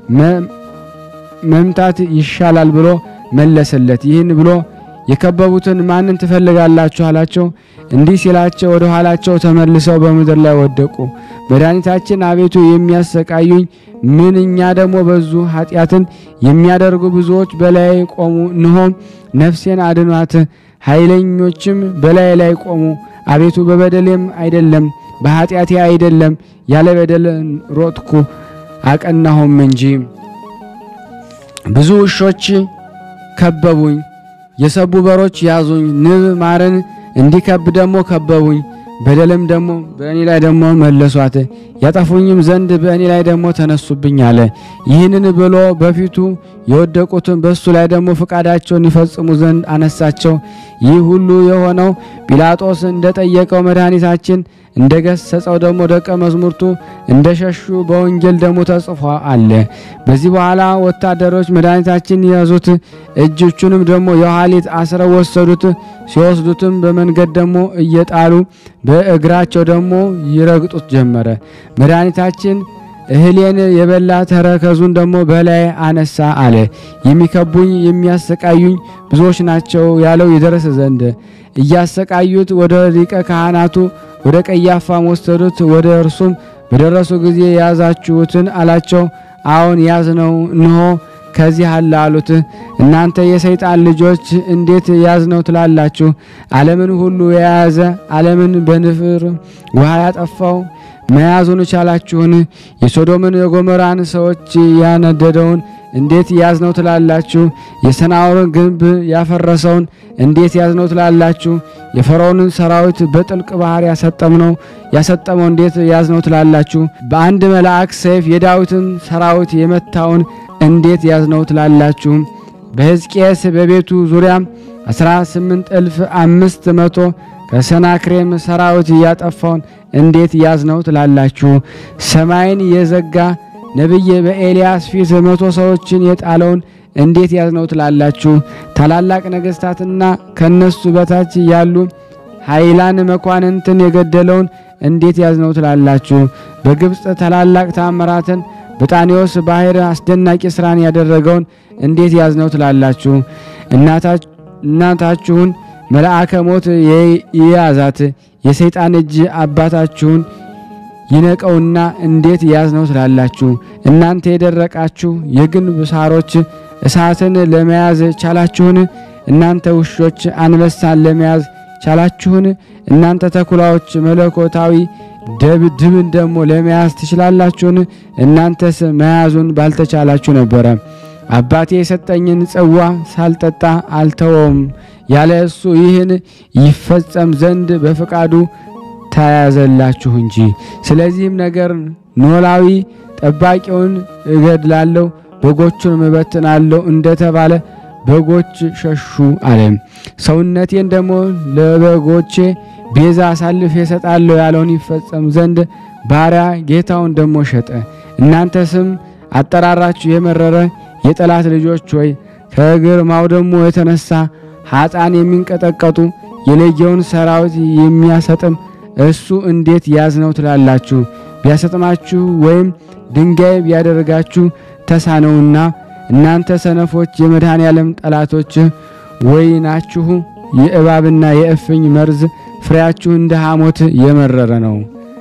Speaker 2: መምታት ይሻላል ብሎ መለሰለት። ይህን ብሎ የከበቡትን ማንን ትፈልጋላችሁ አላቸው። እንዲህ ሲላቸው ወደ ኋላቸው ተመልሰው በምድር ላይ ወደቁ። መድኃኒታችን አቤቱ የሚያሰቃዩኝ ምንኛ ደግሞ በዙ፣ ኃጢአትን የሚያደርጉ ብዙዎች በላይ ቆሙ። እንሆም ነፍሴን አድኗት፣ ኃይለኞችም በላይ ላይ ቆሙ። አቤቱ በበደሌም አይደለም በኃጢአቴ አይደለም፣ ያለ በደል ሮጥኩ አቀናሁም እንጂ። ብዙ ውሾች ከበቡኝ፣ የሰቡ በሮች ያዙኝ። ንብ ማርን እንዲከብ ደግሞ ከበቡኝ። በደልም ደግሞ በእኔ ላይ ደግሞ መለሷት፣ ያጠፉኝም ዘንድ በእኔ ላይ ደግሞ ተነሱብኝ አለ። ይህንን ብሎ በፊቱ የወደቁትን በእሱ ላይ ደግሞ ፈቃዳቸውን ይፈጽሙ ዘንድ አነሳቸው። ይህ ሁሉ የሆነው ጲላጦስ እንደጠየቀው መድኃኒታችን እንደ ገሰጸው ደግሞ ደቀ መዝሙርቱ እንደ ሸሹ በወንጌል ደግሞ ተጽፎ አለ። በዚህ በኋላ ወታደሮች መድኃኒታችን ያዙት፣ እጆቹንም ደግሞ የኋሊት አስረው ወሰዱት። ሲወስዱትም በመንገድ ደግሞ እየጣሉ በእግራቸው ደግሞ ይረግጡት ጀመረ። መድኃኒታችን እህሌን የበላ ተረከዙን ደግሞ በላይ አነሳ አለ። የሚከቡኝ የሚያሰቃዩኝ ብዙዎች ናቸው ያለው ይደረስ ዘንድ እያሰቃዩት ወደ ሊቀ ካህናቱ ወደ ቀያፋም ወሰዱት። ወደ እርሱም በደረሱ ጊዜ የያዛችሁትን አላቸው። አዎን ያዝነው፣ እንሆ ከዚህ አለ አሉት። እናንተ የሰይጣን ልጆች እንዴት ያዝነው ትላላችሁ? ዓለምን ሁሉ የያዘ ዓለምን በንፍር ውሃ ያጠፋው መያዙን ቻላችሁን? የሶዶምን የጎሞራን ሰዎች ያነደደውን እንዴት ያዝነው ትላላችሁ? የሰናዖርን ግንብ ያፈረሰውን እንዴት ያዝነው ትላላችሁ? የፈርዖንን ሰራዊት በጥልቅ ባህር ያሰጠምነው ያሰጠመው እንዴት ያዝነው ትላላችሁ? በአንድ መልአክ ሰይፍ የዳዊትን ሰራዊት የመታውን እንዴት ያዝነው ትላላችሁ? በሕዝቅያስ በቤቱ ዙሪያ 18 እልፍ አምስት መቶ ከሰናክሬም ሰራዊት ያጠፋውን እንዴት ያዝነው ትላላችሁ? ሰማይን የዘጋ ነቢይ በኤልያስ ፊት መቶ ሰዎችን የጣለውን እንዴት ያዝነው ትላላችሁ? ታላላቅ ነገሥታትና ከነሱ በታች ያሉ ኃይላን መኳንንትን የገደለውን እንዴት ያዝነው ትላላችሁ? በግብፅ ታላላቅ ታምራትን በጣኔዎስ ባህር አስደናቂ ስራን ያደረገውን እንዴት ያዝነው ትላላችሁ? እናታችሁን መልአከ ሞት የያዛት የሰይጣን እጅ አባታችሁን ይነቀውና እንዴት ያዝነው ትላላችሁ? እናንተ የደረቃችሁ የግንብ ሳሮች እሳትን ለመያዝ ቻላችሁን? እናንተ ውሾች አንበሳን ለመያዝ ቻላችሁን? እናንተ ተኩላዎች መለኮታዊ ድብን ደግሞ ለመያዝ ትችላላችሁን? እናንተስ መያዙን ባልተቻላችሁ ነበረ። አባቴ የሰጠኝን ጽዋ ሳልጠጣ አልተወውም ያለ እሱ ይህን ይፈጸም ዘንድ በፈቃዱ ተያዘላችሁ እንጂ። ስለዚህም ነገር ኖላዊ ጠባቂውን እገድላለሁ፣ በጎቹን እበትናለሁ እንደተባለ በጎች ሸሹ አለ። ሰውነቴን ደግሞ ለበጎቼ ቤዛ አሳልፌ እሰጣለሁ ያለውን ይፈጸም ዘንድ ባሪያ ጌታውን ደግሞ ሸጠ። እናንተ ስም አጠራራችሁ የመረረ የጠላት ልጆች ሆይ ከግርማው ደግሞ የተነሳ ኃጣን የሚንቀጠቀጡ የሌጌውን ሰራዊት የሚያሰጥም እሱ እንዴት ያዝነው ትላላችሁ? ቢያሰጥማችሁ ወይም ድንጋይ ቢያደርጋችሁ ተሳነውና እናንተ ሰነፎች የመድኃኔ ዓለም ጠላቶች ወይናችሁ የእባብና የእፍኝ መርዝ ፍሬያችሁ እንደ ሐሞት የመረረ ነው።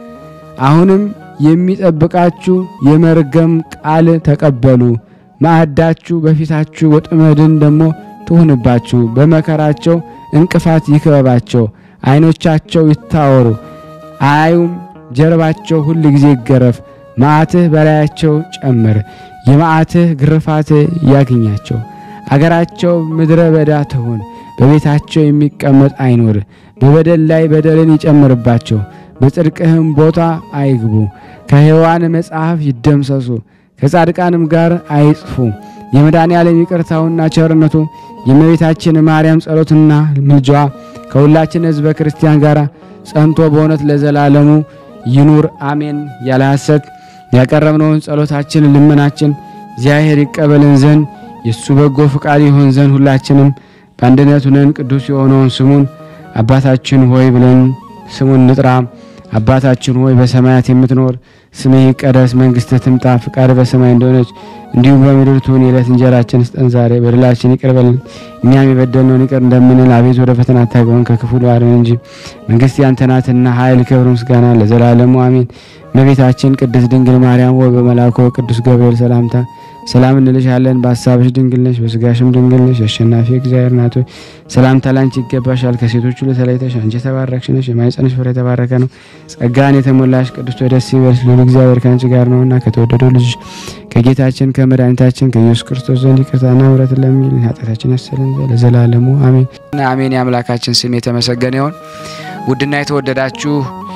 Speaker 2: አሁንም የሚጠብቃችሁ የመርገም ቃል ተቀበሉ። ማዕዳችሁ በፊታችሁ ወጥመድን ደግሞ ትሁንባችሁ። በመከራቸው እንቅፋት ይክበባቸው። ዓይኖቻቸው ይታወሩ አያዩም። ጀርባቸው ሁል ጊዜ ይገረፍ። መዓትህ በላያቸው ጨምር። የመዓትህ ግርፋት ያግኛቸው። አገራቸው ምድረ በዳ ትሁን። በቤታቸው የሚቀመጥ አይኖር። በበደል ላይ በደልን ይጨምርባቸው። በጽድቅህም ቦታ አይግቡ። ከሕያዋን መጽሐፍ ይደምሰሱ። ከጻድቃንም ጋር አይጽፉ። የመድኃኔ ዓለም ይቅርታውና ቸርነቱ የእመቤታችን ማርያም ጸሎትና ምልጃዋ ከሁላችን ሕዝበ ክርስቲያን ጋር ጸንቶ በእውነት ለዘላለሙ ይኑር አሜን። ያለ ሐሰት ያቀረብነውን ጸሎታችን ልመናችን እግዚአብሔር ይቀበልን ዘንድ የእሱ በጎ ፍቃድ ይሆን ዘንድ ሁላችንም በአንድነት ሆነን ቅዱስ የሆነውን ስሙን አባታችን ሆይ ብለን ስሙን ንጥራ። አባታችን ሆይ በሰማያት የምትኖር ስምህ ይቀደስ፣ መንግሥትህ ትምጣ፣ ፍቃድ በሰማይ እንደሆነች እንዲሁም በምድር ትሁን። የዕለት እንጀራችን ስጠን ዛሬ፣ በደላችን ይቅር በለን እኛም የበደልነውን ይቅር እንደምንል፣ አቤት ወደ ፈተና አታግባን ከክፉ አድነን እንጂ መንግሥት ያንተ ናትና ኃይል፣ ክብር፣ ምስጋና ለዘላለሙ አሜን። እመቤታችን ቅድስት ድንግል ማርያም ሆይ በመልአኩ ቅዱስ ገብርኤል ሰላምታ ሰላም እንልሻለን። በሀሳብሽ ድንግል ነሽ፣ በስጋሽም ድንግል ነሽ። አሸናፊ እግዚአብሔር ናት ሆይ ሰላምታ ላንቺ ይገባሻል። ከሴቶች ሁሉ ተለይተሽ አንቺ የተባረክሽ ነሽ፣ የማኅፀንሽ ፍሬ የተባረከ ነው። ጸጋን የተሞላሽ ቅድስት ሆይ ደስ ይበልሽ፣ ልዑል እግዚአብሔር ከአንቺ ጋር ነውና ከተወደደው ልጅሽ ከጌታችን ከመድኃኒታችን ከኢየሱስ ክርስቶስ ዘንድ ይቅርታና ምሕረትን ለሚልን ኃጢአታችን ያሰለን ለዘላለሙ አሜን
Speaker 1: አሜን። የአምላካችን ስም የተመሰገነ ይሁን። ውድና የተወደዳችሁ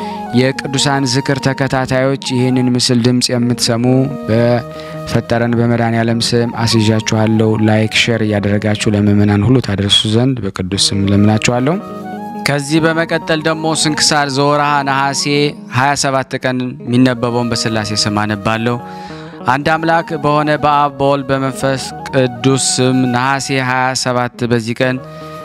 Speaker 1: የቅዱሳን ዝክር ተከታታዮች ይህንን ምስል ድምፅ የምትሰሙ በፈጠረን በመድኃኔ ዓለም ስም አስይዣችኋለሁ። ላይክ፣ ሼር እያደረጋችሁ ለምእመናን ሁሉ ታደርሱ ዘንድ በቅዱስ ስም ለምናችኋለሁ። ከዚህ በመቀጠል ደግሞ ስንክሳር ዘወርሃ ነሐሴ 27 ቀን የሚነበበውን በሥላሴ ስም አነባለሁ። አንድ አምላክ በሆነ በአብ በወልድ በመንፈስ ቅዱስ ስም ነሐሴ 27 በዚህ ቀን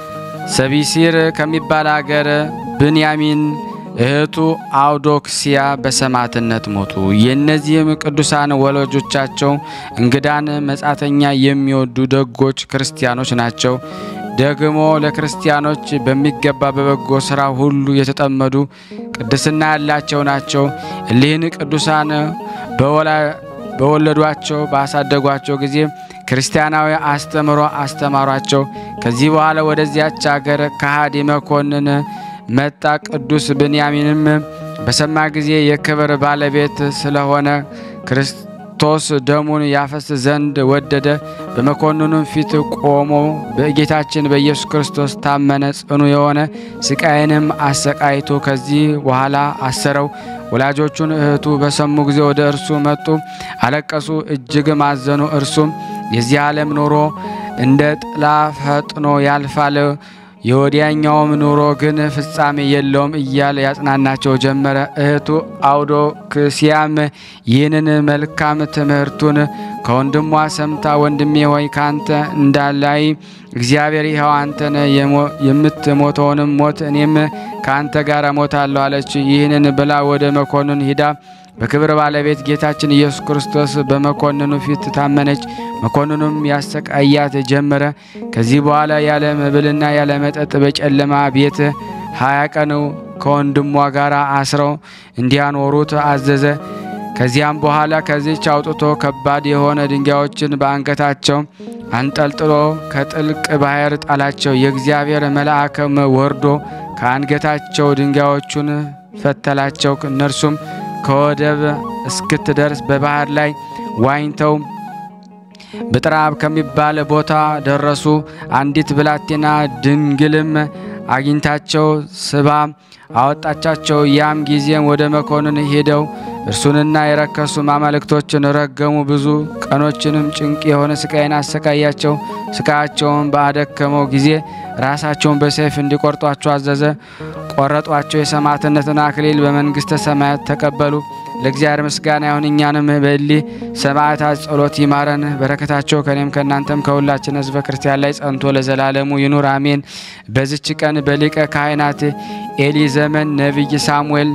Speaker 1: ሰቢሲር ከሚባል አገር ብንያሚን እህቱ አውዶክሲያ በሰማዕትነት ሞቱ። የእነዚህም ቅዱሳን ወላጆቻቸው እንግዳን መጻተኛ የሚወዱ ደጎች ክርስቲያኖች ናቸው። ደግሞ ለክርስቲያኖች በሚገባ በበጎ ሥራ ሁሉ የተጠመዱ ቅድስና ያላቸው ናቸው። እሊህን ቅዱሳን በወለዷቸው ባሳደጓቸው ጊዜ ክርስቲያናዊ አስተምሮ አስተማሯቸው። ከዚህ በኋላ ወደዚያች አገር ከሃዲ መኮንን መጣ። ቅዱስ ብንያሚንም በሰማ ጊዜ የክብር ባለቤት ስለሆነ ክርስቶስ ደሙን ያፈስ ዘንድ ወደደ። በመኮንኑም ፊት ቆሞ በጌታችን በኢየሱስ ክርስቶስ ታመነ። ጽኑ የሆነ ስቃይንም አሰቃይቶ ከዚህ በኋላ አሰረው። ወላጆቹን እህቱ በሰሙ ጊዜ ወደ እርሱ መጡ፣ አለቀሱ፣ እጅግም አዘኑ። እርሱም የዚህ ዓለም ኑሮ እንደ ጥላ ፈጥኖ ያልፋል የወዲያኛውም ኑሮ ግን ፍጻሜ የለውም እያለ ያጽናናቸው ጀመረ። እህቱ አውዶክስያም ይህንን መልካም ትምህርቱን ከወንድሟ ሰምታ ወንድሜ ሆይ ካንተ እንዳላይ እግዚአብሔር ይኸው አንተን የምትሞተውንም ሞት እኔም ከአንተ ጋር ሞታለሁ አለች። ይህንን ብላ ወደ መኮንን ሂዳ በክብር ባለቤት ጌታችን ኢየሱስ ክርስቶስ በመኮንኑ ፊት ታመነች። መኮንኑም ያሰቃያት ጀመረ። ከዚህ በኋላ ያለ መብልና ያለ መጠጥ በጨለማ ቤት ሀያ ቀን ከወንድሟ ጋር አስረው እንዲያኖሩት አዘዘ። ከዚያም በኋላ ከዚች አውጥቶ ከባድ የሆነ ድንጋዮችን በአንገታቸው አንጠልጥሎ ከጥልቅ ባህር ጣላቸው። የእግዚአብሔር መልአክም ወርዶ ከአንገታቸው ድንጋዮቹን ፈተላቸው። እነርሱም ከወደብ እስክትደርስ በባህር ላይ ዋኝተው ብጥራብ ከሚባል ቦታ ደረሱ። አንዲት ብላቴና ድንግልም አግኝታቸው ስባ አወጣቻቸው። ያም ጊዜም ወደ መኮንን ሄደው እርሱንና የረከሱ አማልክቶችን ረገሙ። ብዙ ቀኖችንም ጭንቅ የሆነ ስቃይን አሰቃያቸው። ስቃያቸውን ባደከመው ጊዜ ራሳቸውን በሰይፍ እንዲቆርጧቸው አዘዘ። ቆረጧቸው። የሰማዕትነትን አክሊል በመንግሥተ ሰማያት ተቀበሉ። ለእግዚአብሔር ምስጋና ይሁን። እኛንም በእሊህ ሰማዕታት ጸሎት ይማረን። በረከታቸው ከኔም ከእናንተም ከሁላችን ሕዝበ ክርስቲያን ላይ ጸንቶ ለዘላለሙ ይኑር አሜን። በዚች ቀን በሊቀ ካህናት ኤሊ ዘመን ነቢይ ሳሙኤል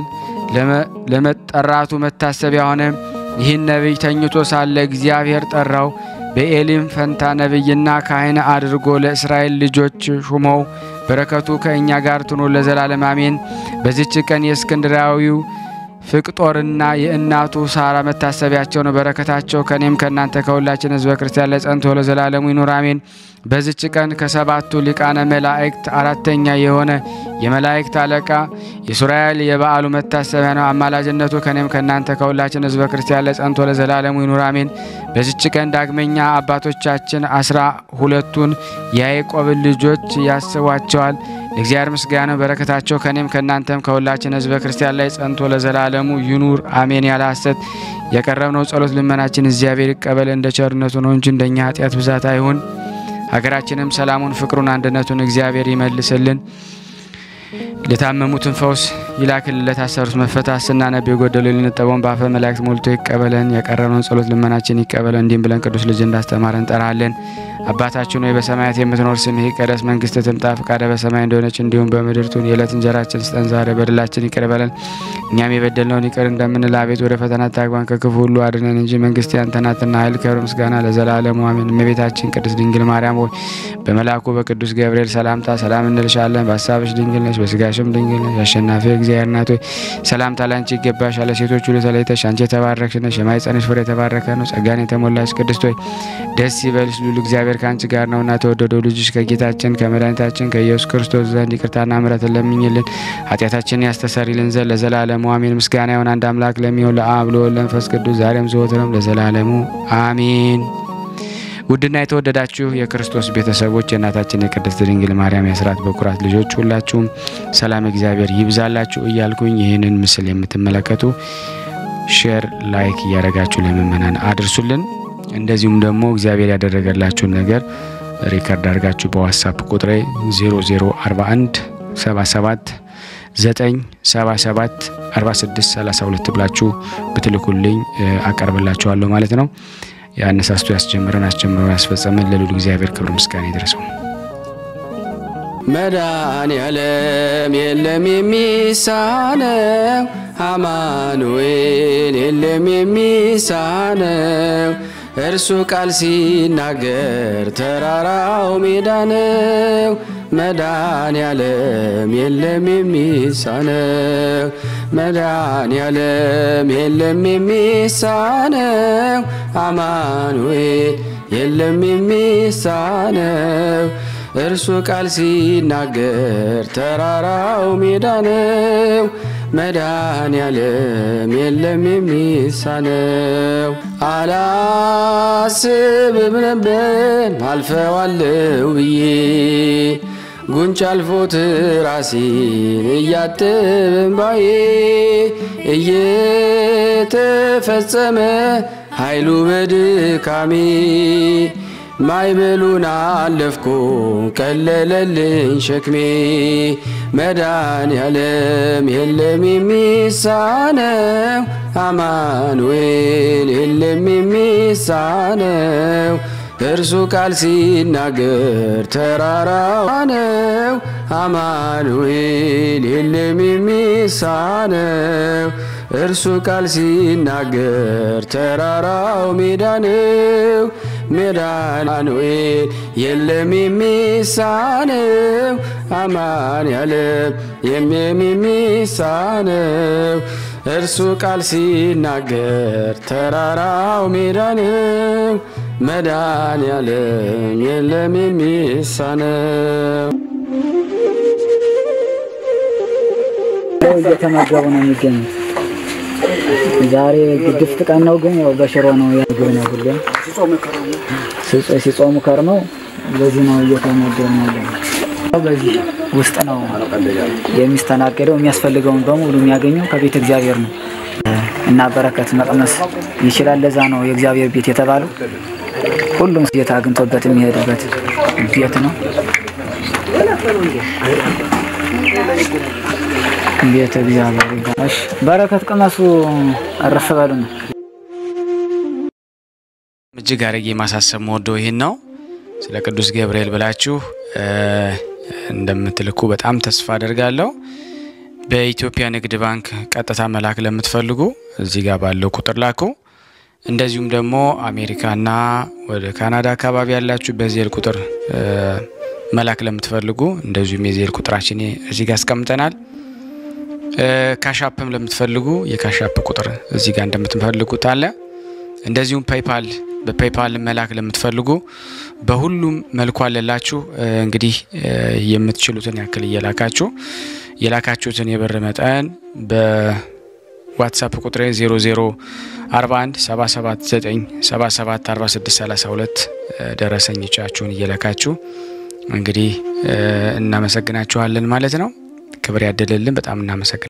Speaker 1: ለመጠራቱ መታሰቢያ ሆነ። ይህን ነቢይ ተኝቶ ሳለ እግዚአብሔር ጠራው። በኤሊም ፈንታ ነቢይና ካህን አድርጎ ለእስራኤል ልጆች ሹመው። በረከቱ ከእኛ ጋር ትኑር ለዘላለም አሜን። በዚች ቀን የእስክንድራዊው ፍቅጦርና የእናቱ ሳራ መታሰቢያቸው ነው። በረከታቸው ከኔም ከእናንተ ከሁላችን ሕዝበ ክርስቲያን ላይ ጸንቶ ለዘላለሙ ይኑር አሜን። በዚች ቀን ከሰባቱ ሊቃነ መላእክት አራተኛ የሆነ የመላእክት አለቃ የሱራኤል የበዓሉ መታሰቢያ ነው። አማላጅነቱ ከኔም ከእናንተ ከሁላችን ሕዝበ ክርስቲያን ላይ ጸንቶ ለዘላለሙ ይኑር አሜን። በዚች ቀን ዳግመኛ አባቶቻችን አስራ ሁለቱን የያዕቆብን ልጆች ያስቧቸዋል። ለእግዚአብሔር ምስጋና በረከታቸው ከኔም ከእናንተም ከሁላችን ሕዝበ ክርስቲያን ላይ ጸንቶ ለዘላለሙ ይኑር አሜን። ያለ ሐሰት የቀረብነው ጸሎት ልመናችን እግዚአብሔር ይቀበል እንደ ቸርነቱ ነው እንጂ እንደኛ ኃጢአት ብዛት አይሁን። ሀገራችንም ሰላሙን፣ ፍቅሩን፣ አንድነቱን እግዚአብሔር ይመልስልን። ለታመሙትን ፈውስ ይላክልን። ለታሰሩት መፈታት ስናነብ የጎደሉ ልንጠበውን በአፈ መላእክት ሞልቶ ይቀበለን። ያቀረብነውን ጸሎት ልመናችን ይቀበለን። እንዲህም ብለን ቅዱስ ልጅ እንዳስተማረ እንጠራለን። አባታችን ሆይ በሰማያት የምትኖር ስምህ ይቀደስ፣ መንግስትህ ትምጣ፣ ፈቃድህ በሰማይ እንደሆነች እንዲሁም በምድር ትሁን። የዕለት እንጀራችን ስጠን ዛሬ፣ በደላችን ይቅር በለን እኛም የበደልነውን ይቅር እንደምንል፣ አቤት ወደ ፈተና አታግባን ከክፉ ሁሉ አድነን እንጂ መንግስት ያንተ ናትና፣ ኃይል፣ ክብር፣ ምስጋና ለዘላለሙ አሜን። እመቤታችን ቅድስት ድንግል ማርያም ሆይ በመልአኩ በቅዱስ ገብርኤል ሰላምታ ሰላም እንልሻለን። በሀሳብሽ ድንግል ነሽ፣ በስጋሽም ድንግል ነሽ። አሸናፊ እግዚአብሔር እናት ሆይ ሰላምታ ላንቺ ይገባሻል። ሴቶች ሁሉ ተለይተሽ አንቺ የተባረክሽ ነሽ፣ የማኅፀንሽ ፍሬ የተባረከ ነው። ጸጋን የተሞላሽ ቅድስት ሆይ ደስ ይበልሽ፣ ሉል እግዚአብሔር ከአንቺ ጋር ነውና ተወደደው ልጅሽ ከጌታችን ከመድኃኒታችን ከኢየሱስ ክርስቶስ ዘንድ ይቅርታና ምሕረትን ለምኝልን ኃጢአታችንን ያስተሰርይልን ዘንድ ለዘላለሙ አሜን። ምስጋና ይሁን አንድ አምላክ ለሚሆን ለአብ ለወልድ ለመንፈስ ቅዱስ ዛሬም ዘወትርም ለዘላለሙ አሜን። ውድና የተወደዳችሁ የክርስቶስ ቤተሰቦች የእናታችን የቅድስት ድንግል ማርያም የአስራት በኩራት ልጆች ሁላችሁም ሰላም እግዚአብሔር ይብዛላችሁ እያልኩኝ ይህንን ምስል የምትመለከቱ ሼር፣ ላይክ እያደረጋችሁ ለምእመናን አድርሱልን። እንደዚሁም ደግሞ እግዚአብሔር ያደረገላችሁን ነገር ሪከርድ አድርጋችሁ በዋትሳፕ ቁጥሬ 0041 77 977 46 32 ብላችሁ ብትልኩልኝ አቀርብላችኋለሁ ማለት ነው። የአነሳስቶ ያስጀምረን አስጀምረን ያስፈጸመን ለልዑል እግዚአብሔር ክብር ምስጋና ይድረሰው።
Speaker 4: መድኃኔዓለም የለም የሚሳነው፣ አማኑኤል የለም የሚሳነው። እርሱ ቃል ሲናገር ተራራው ሜዳ ነው። መድኃኔዓለም የለም የሚሳነው፣ መድኃኔዓለም የለም የሚሳነው፣ አማኑኤል የለም የሚሳነው እርሱ ቃል ሲናገር ተራራው ሜዳ ነው። መድኃኔ ዓለም የለም የሚሳነው። አላስብም ነበር አልፈዋለው ብዬ ጉንጭ አልፎት ራሴን እያጥብም ባዬ እየተፈጸመ ኃይሉ በድካሜ ማይበሉን አለፍኩ ቀለለልኝ ሸክሜ መዳን ያለም የለም የሚሳነው አማኑኤል የለም የሚሳነው እርሱ ቃል ሲናገር ተራራው ነው። አማኑኤል የለም የሚሳነው እርሱ ቃል ሲናገር ተራራው ሜዳ ነው። መድኃኒዓለም የለም የሚሳነው አማን ያለም የለም የሚሳነው እርሱ ቃል ሲናገር ተራራው ሜዳ ነው። መድኃኒዓለም የለም የሚሳነው
Speaker 5: እየተመገቡ ነው የሚገኙት። ዛሬ ግድፍት ቀን ነው፣ ግን ያው በሽሮ ነው ያግብ ነው ሁሌም ሲጾሙ ከርመው በዚህ ነው እየተመገቡ ያለ። በዚህ ውስጥ ነው የሚስተናገደው። የሚያስፈልገውን በሙሉ የሚያገኘው ከቤተ እግዚአብሔር ነው እና በረከት መቅመስ ይችላል። ለዛ ነው የእግዚአብሔር ቤት የተባለው። ሁሉም ጌታ አግኝቶበት የሚሄድበት ቤት ነው። ቤተ እግዚአብሔር ይባላል። እሺ በረከት ቅመሱ፣ እረፍ በሉ ነው።
Speaker 1: እጅግ አድርጌ ማሳሰብ መወደው ይህን ነው። ስለ ቅዱስ ገብርኤል ብላችሁ እንደምትልኩ በጣም ተስፋ አደርጋለሁ። በኢትዮጵያ ንግድ ባንክ ቀጥታ መላክ ለምትፈልጉ እዚህ ጋር ባለው ቁጥር ላኩ። እንደዚሁም ደግሞ አሜሪካና ወደ ካናዳ አካባቢ ያላችሁ በዜል ቁጥር መላክ ለምትፈልጉ እንደዚሁም የዜል ቁጥራችን እዚህ ጋር አስቀምጠናል። ካሻፕም ለምትፈልጉ የካሻፕ ቁጥር እዚህ ጋር እንደምትፈልጉት አለ። እንደዚሁም ፔይፓል በፔይፓል መላክ ለምትፈልጉ በሁሉም መልኩ አለላችሁ። እንግዲህ የምትችሉትን ያክል እየላካችሁ የላካችሁትን የብር መጠን በዋትሳፕ ቁጥሬ 0041 779 77 46 32 ደረሰኞቻችሁን እየላካችሁ እንግዲህ እናመሰግናችኋለን ማለት ነው። ክብር ያደለልን። በጣም እናመሰግናለን።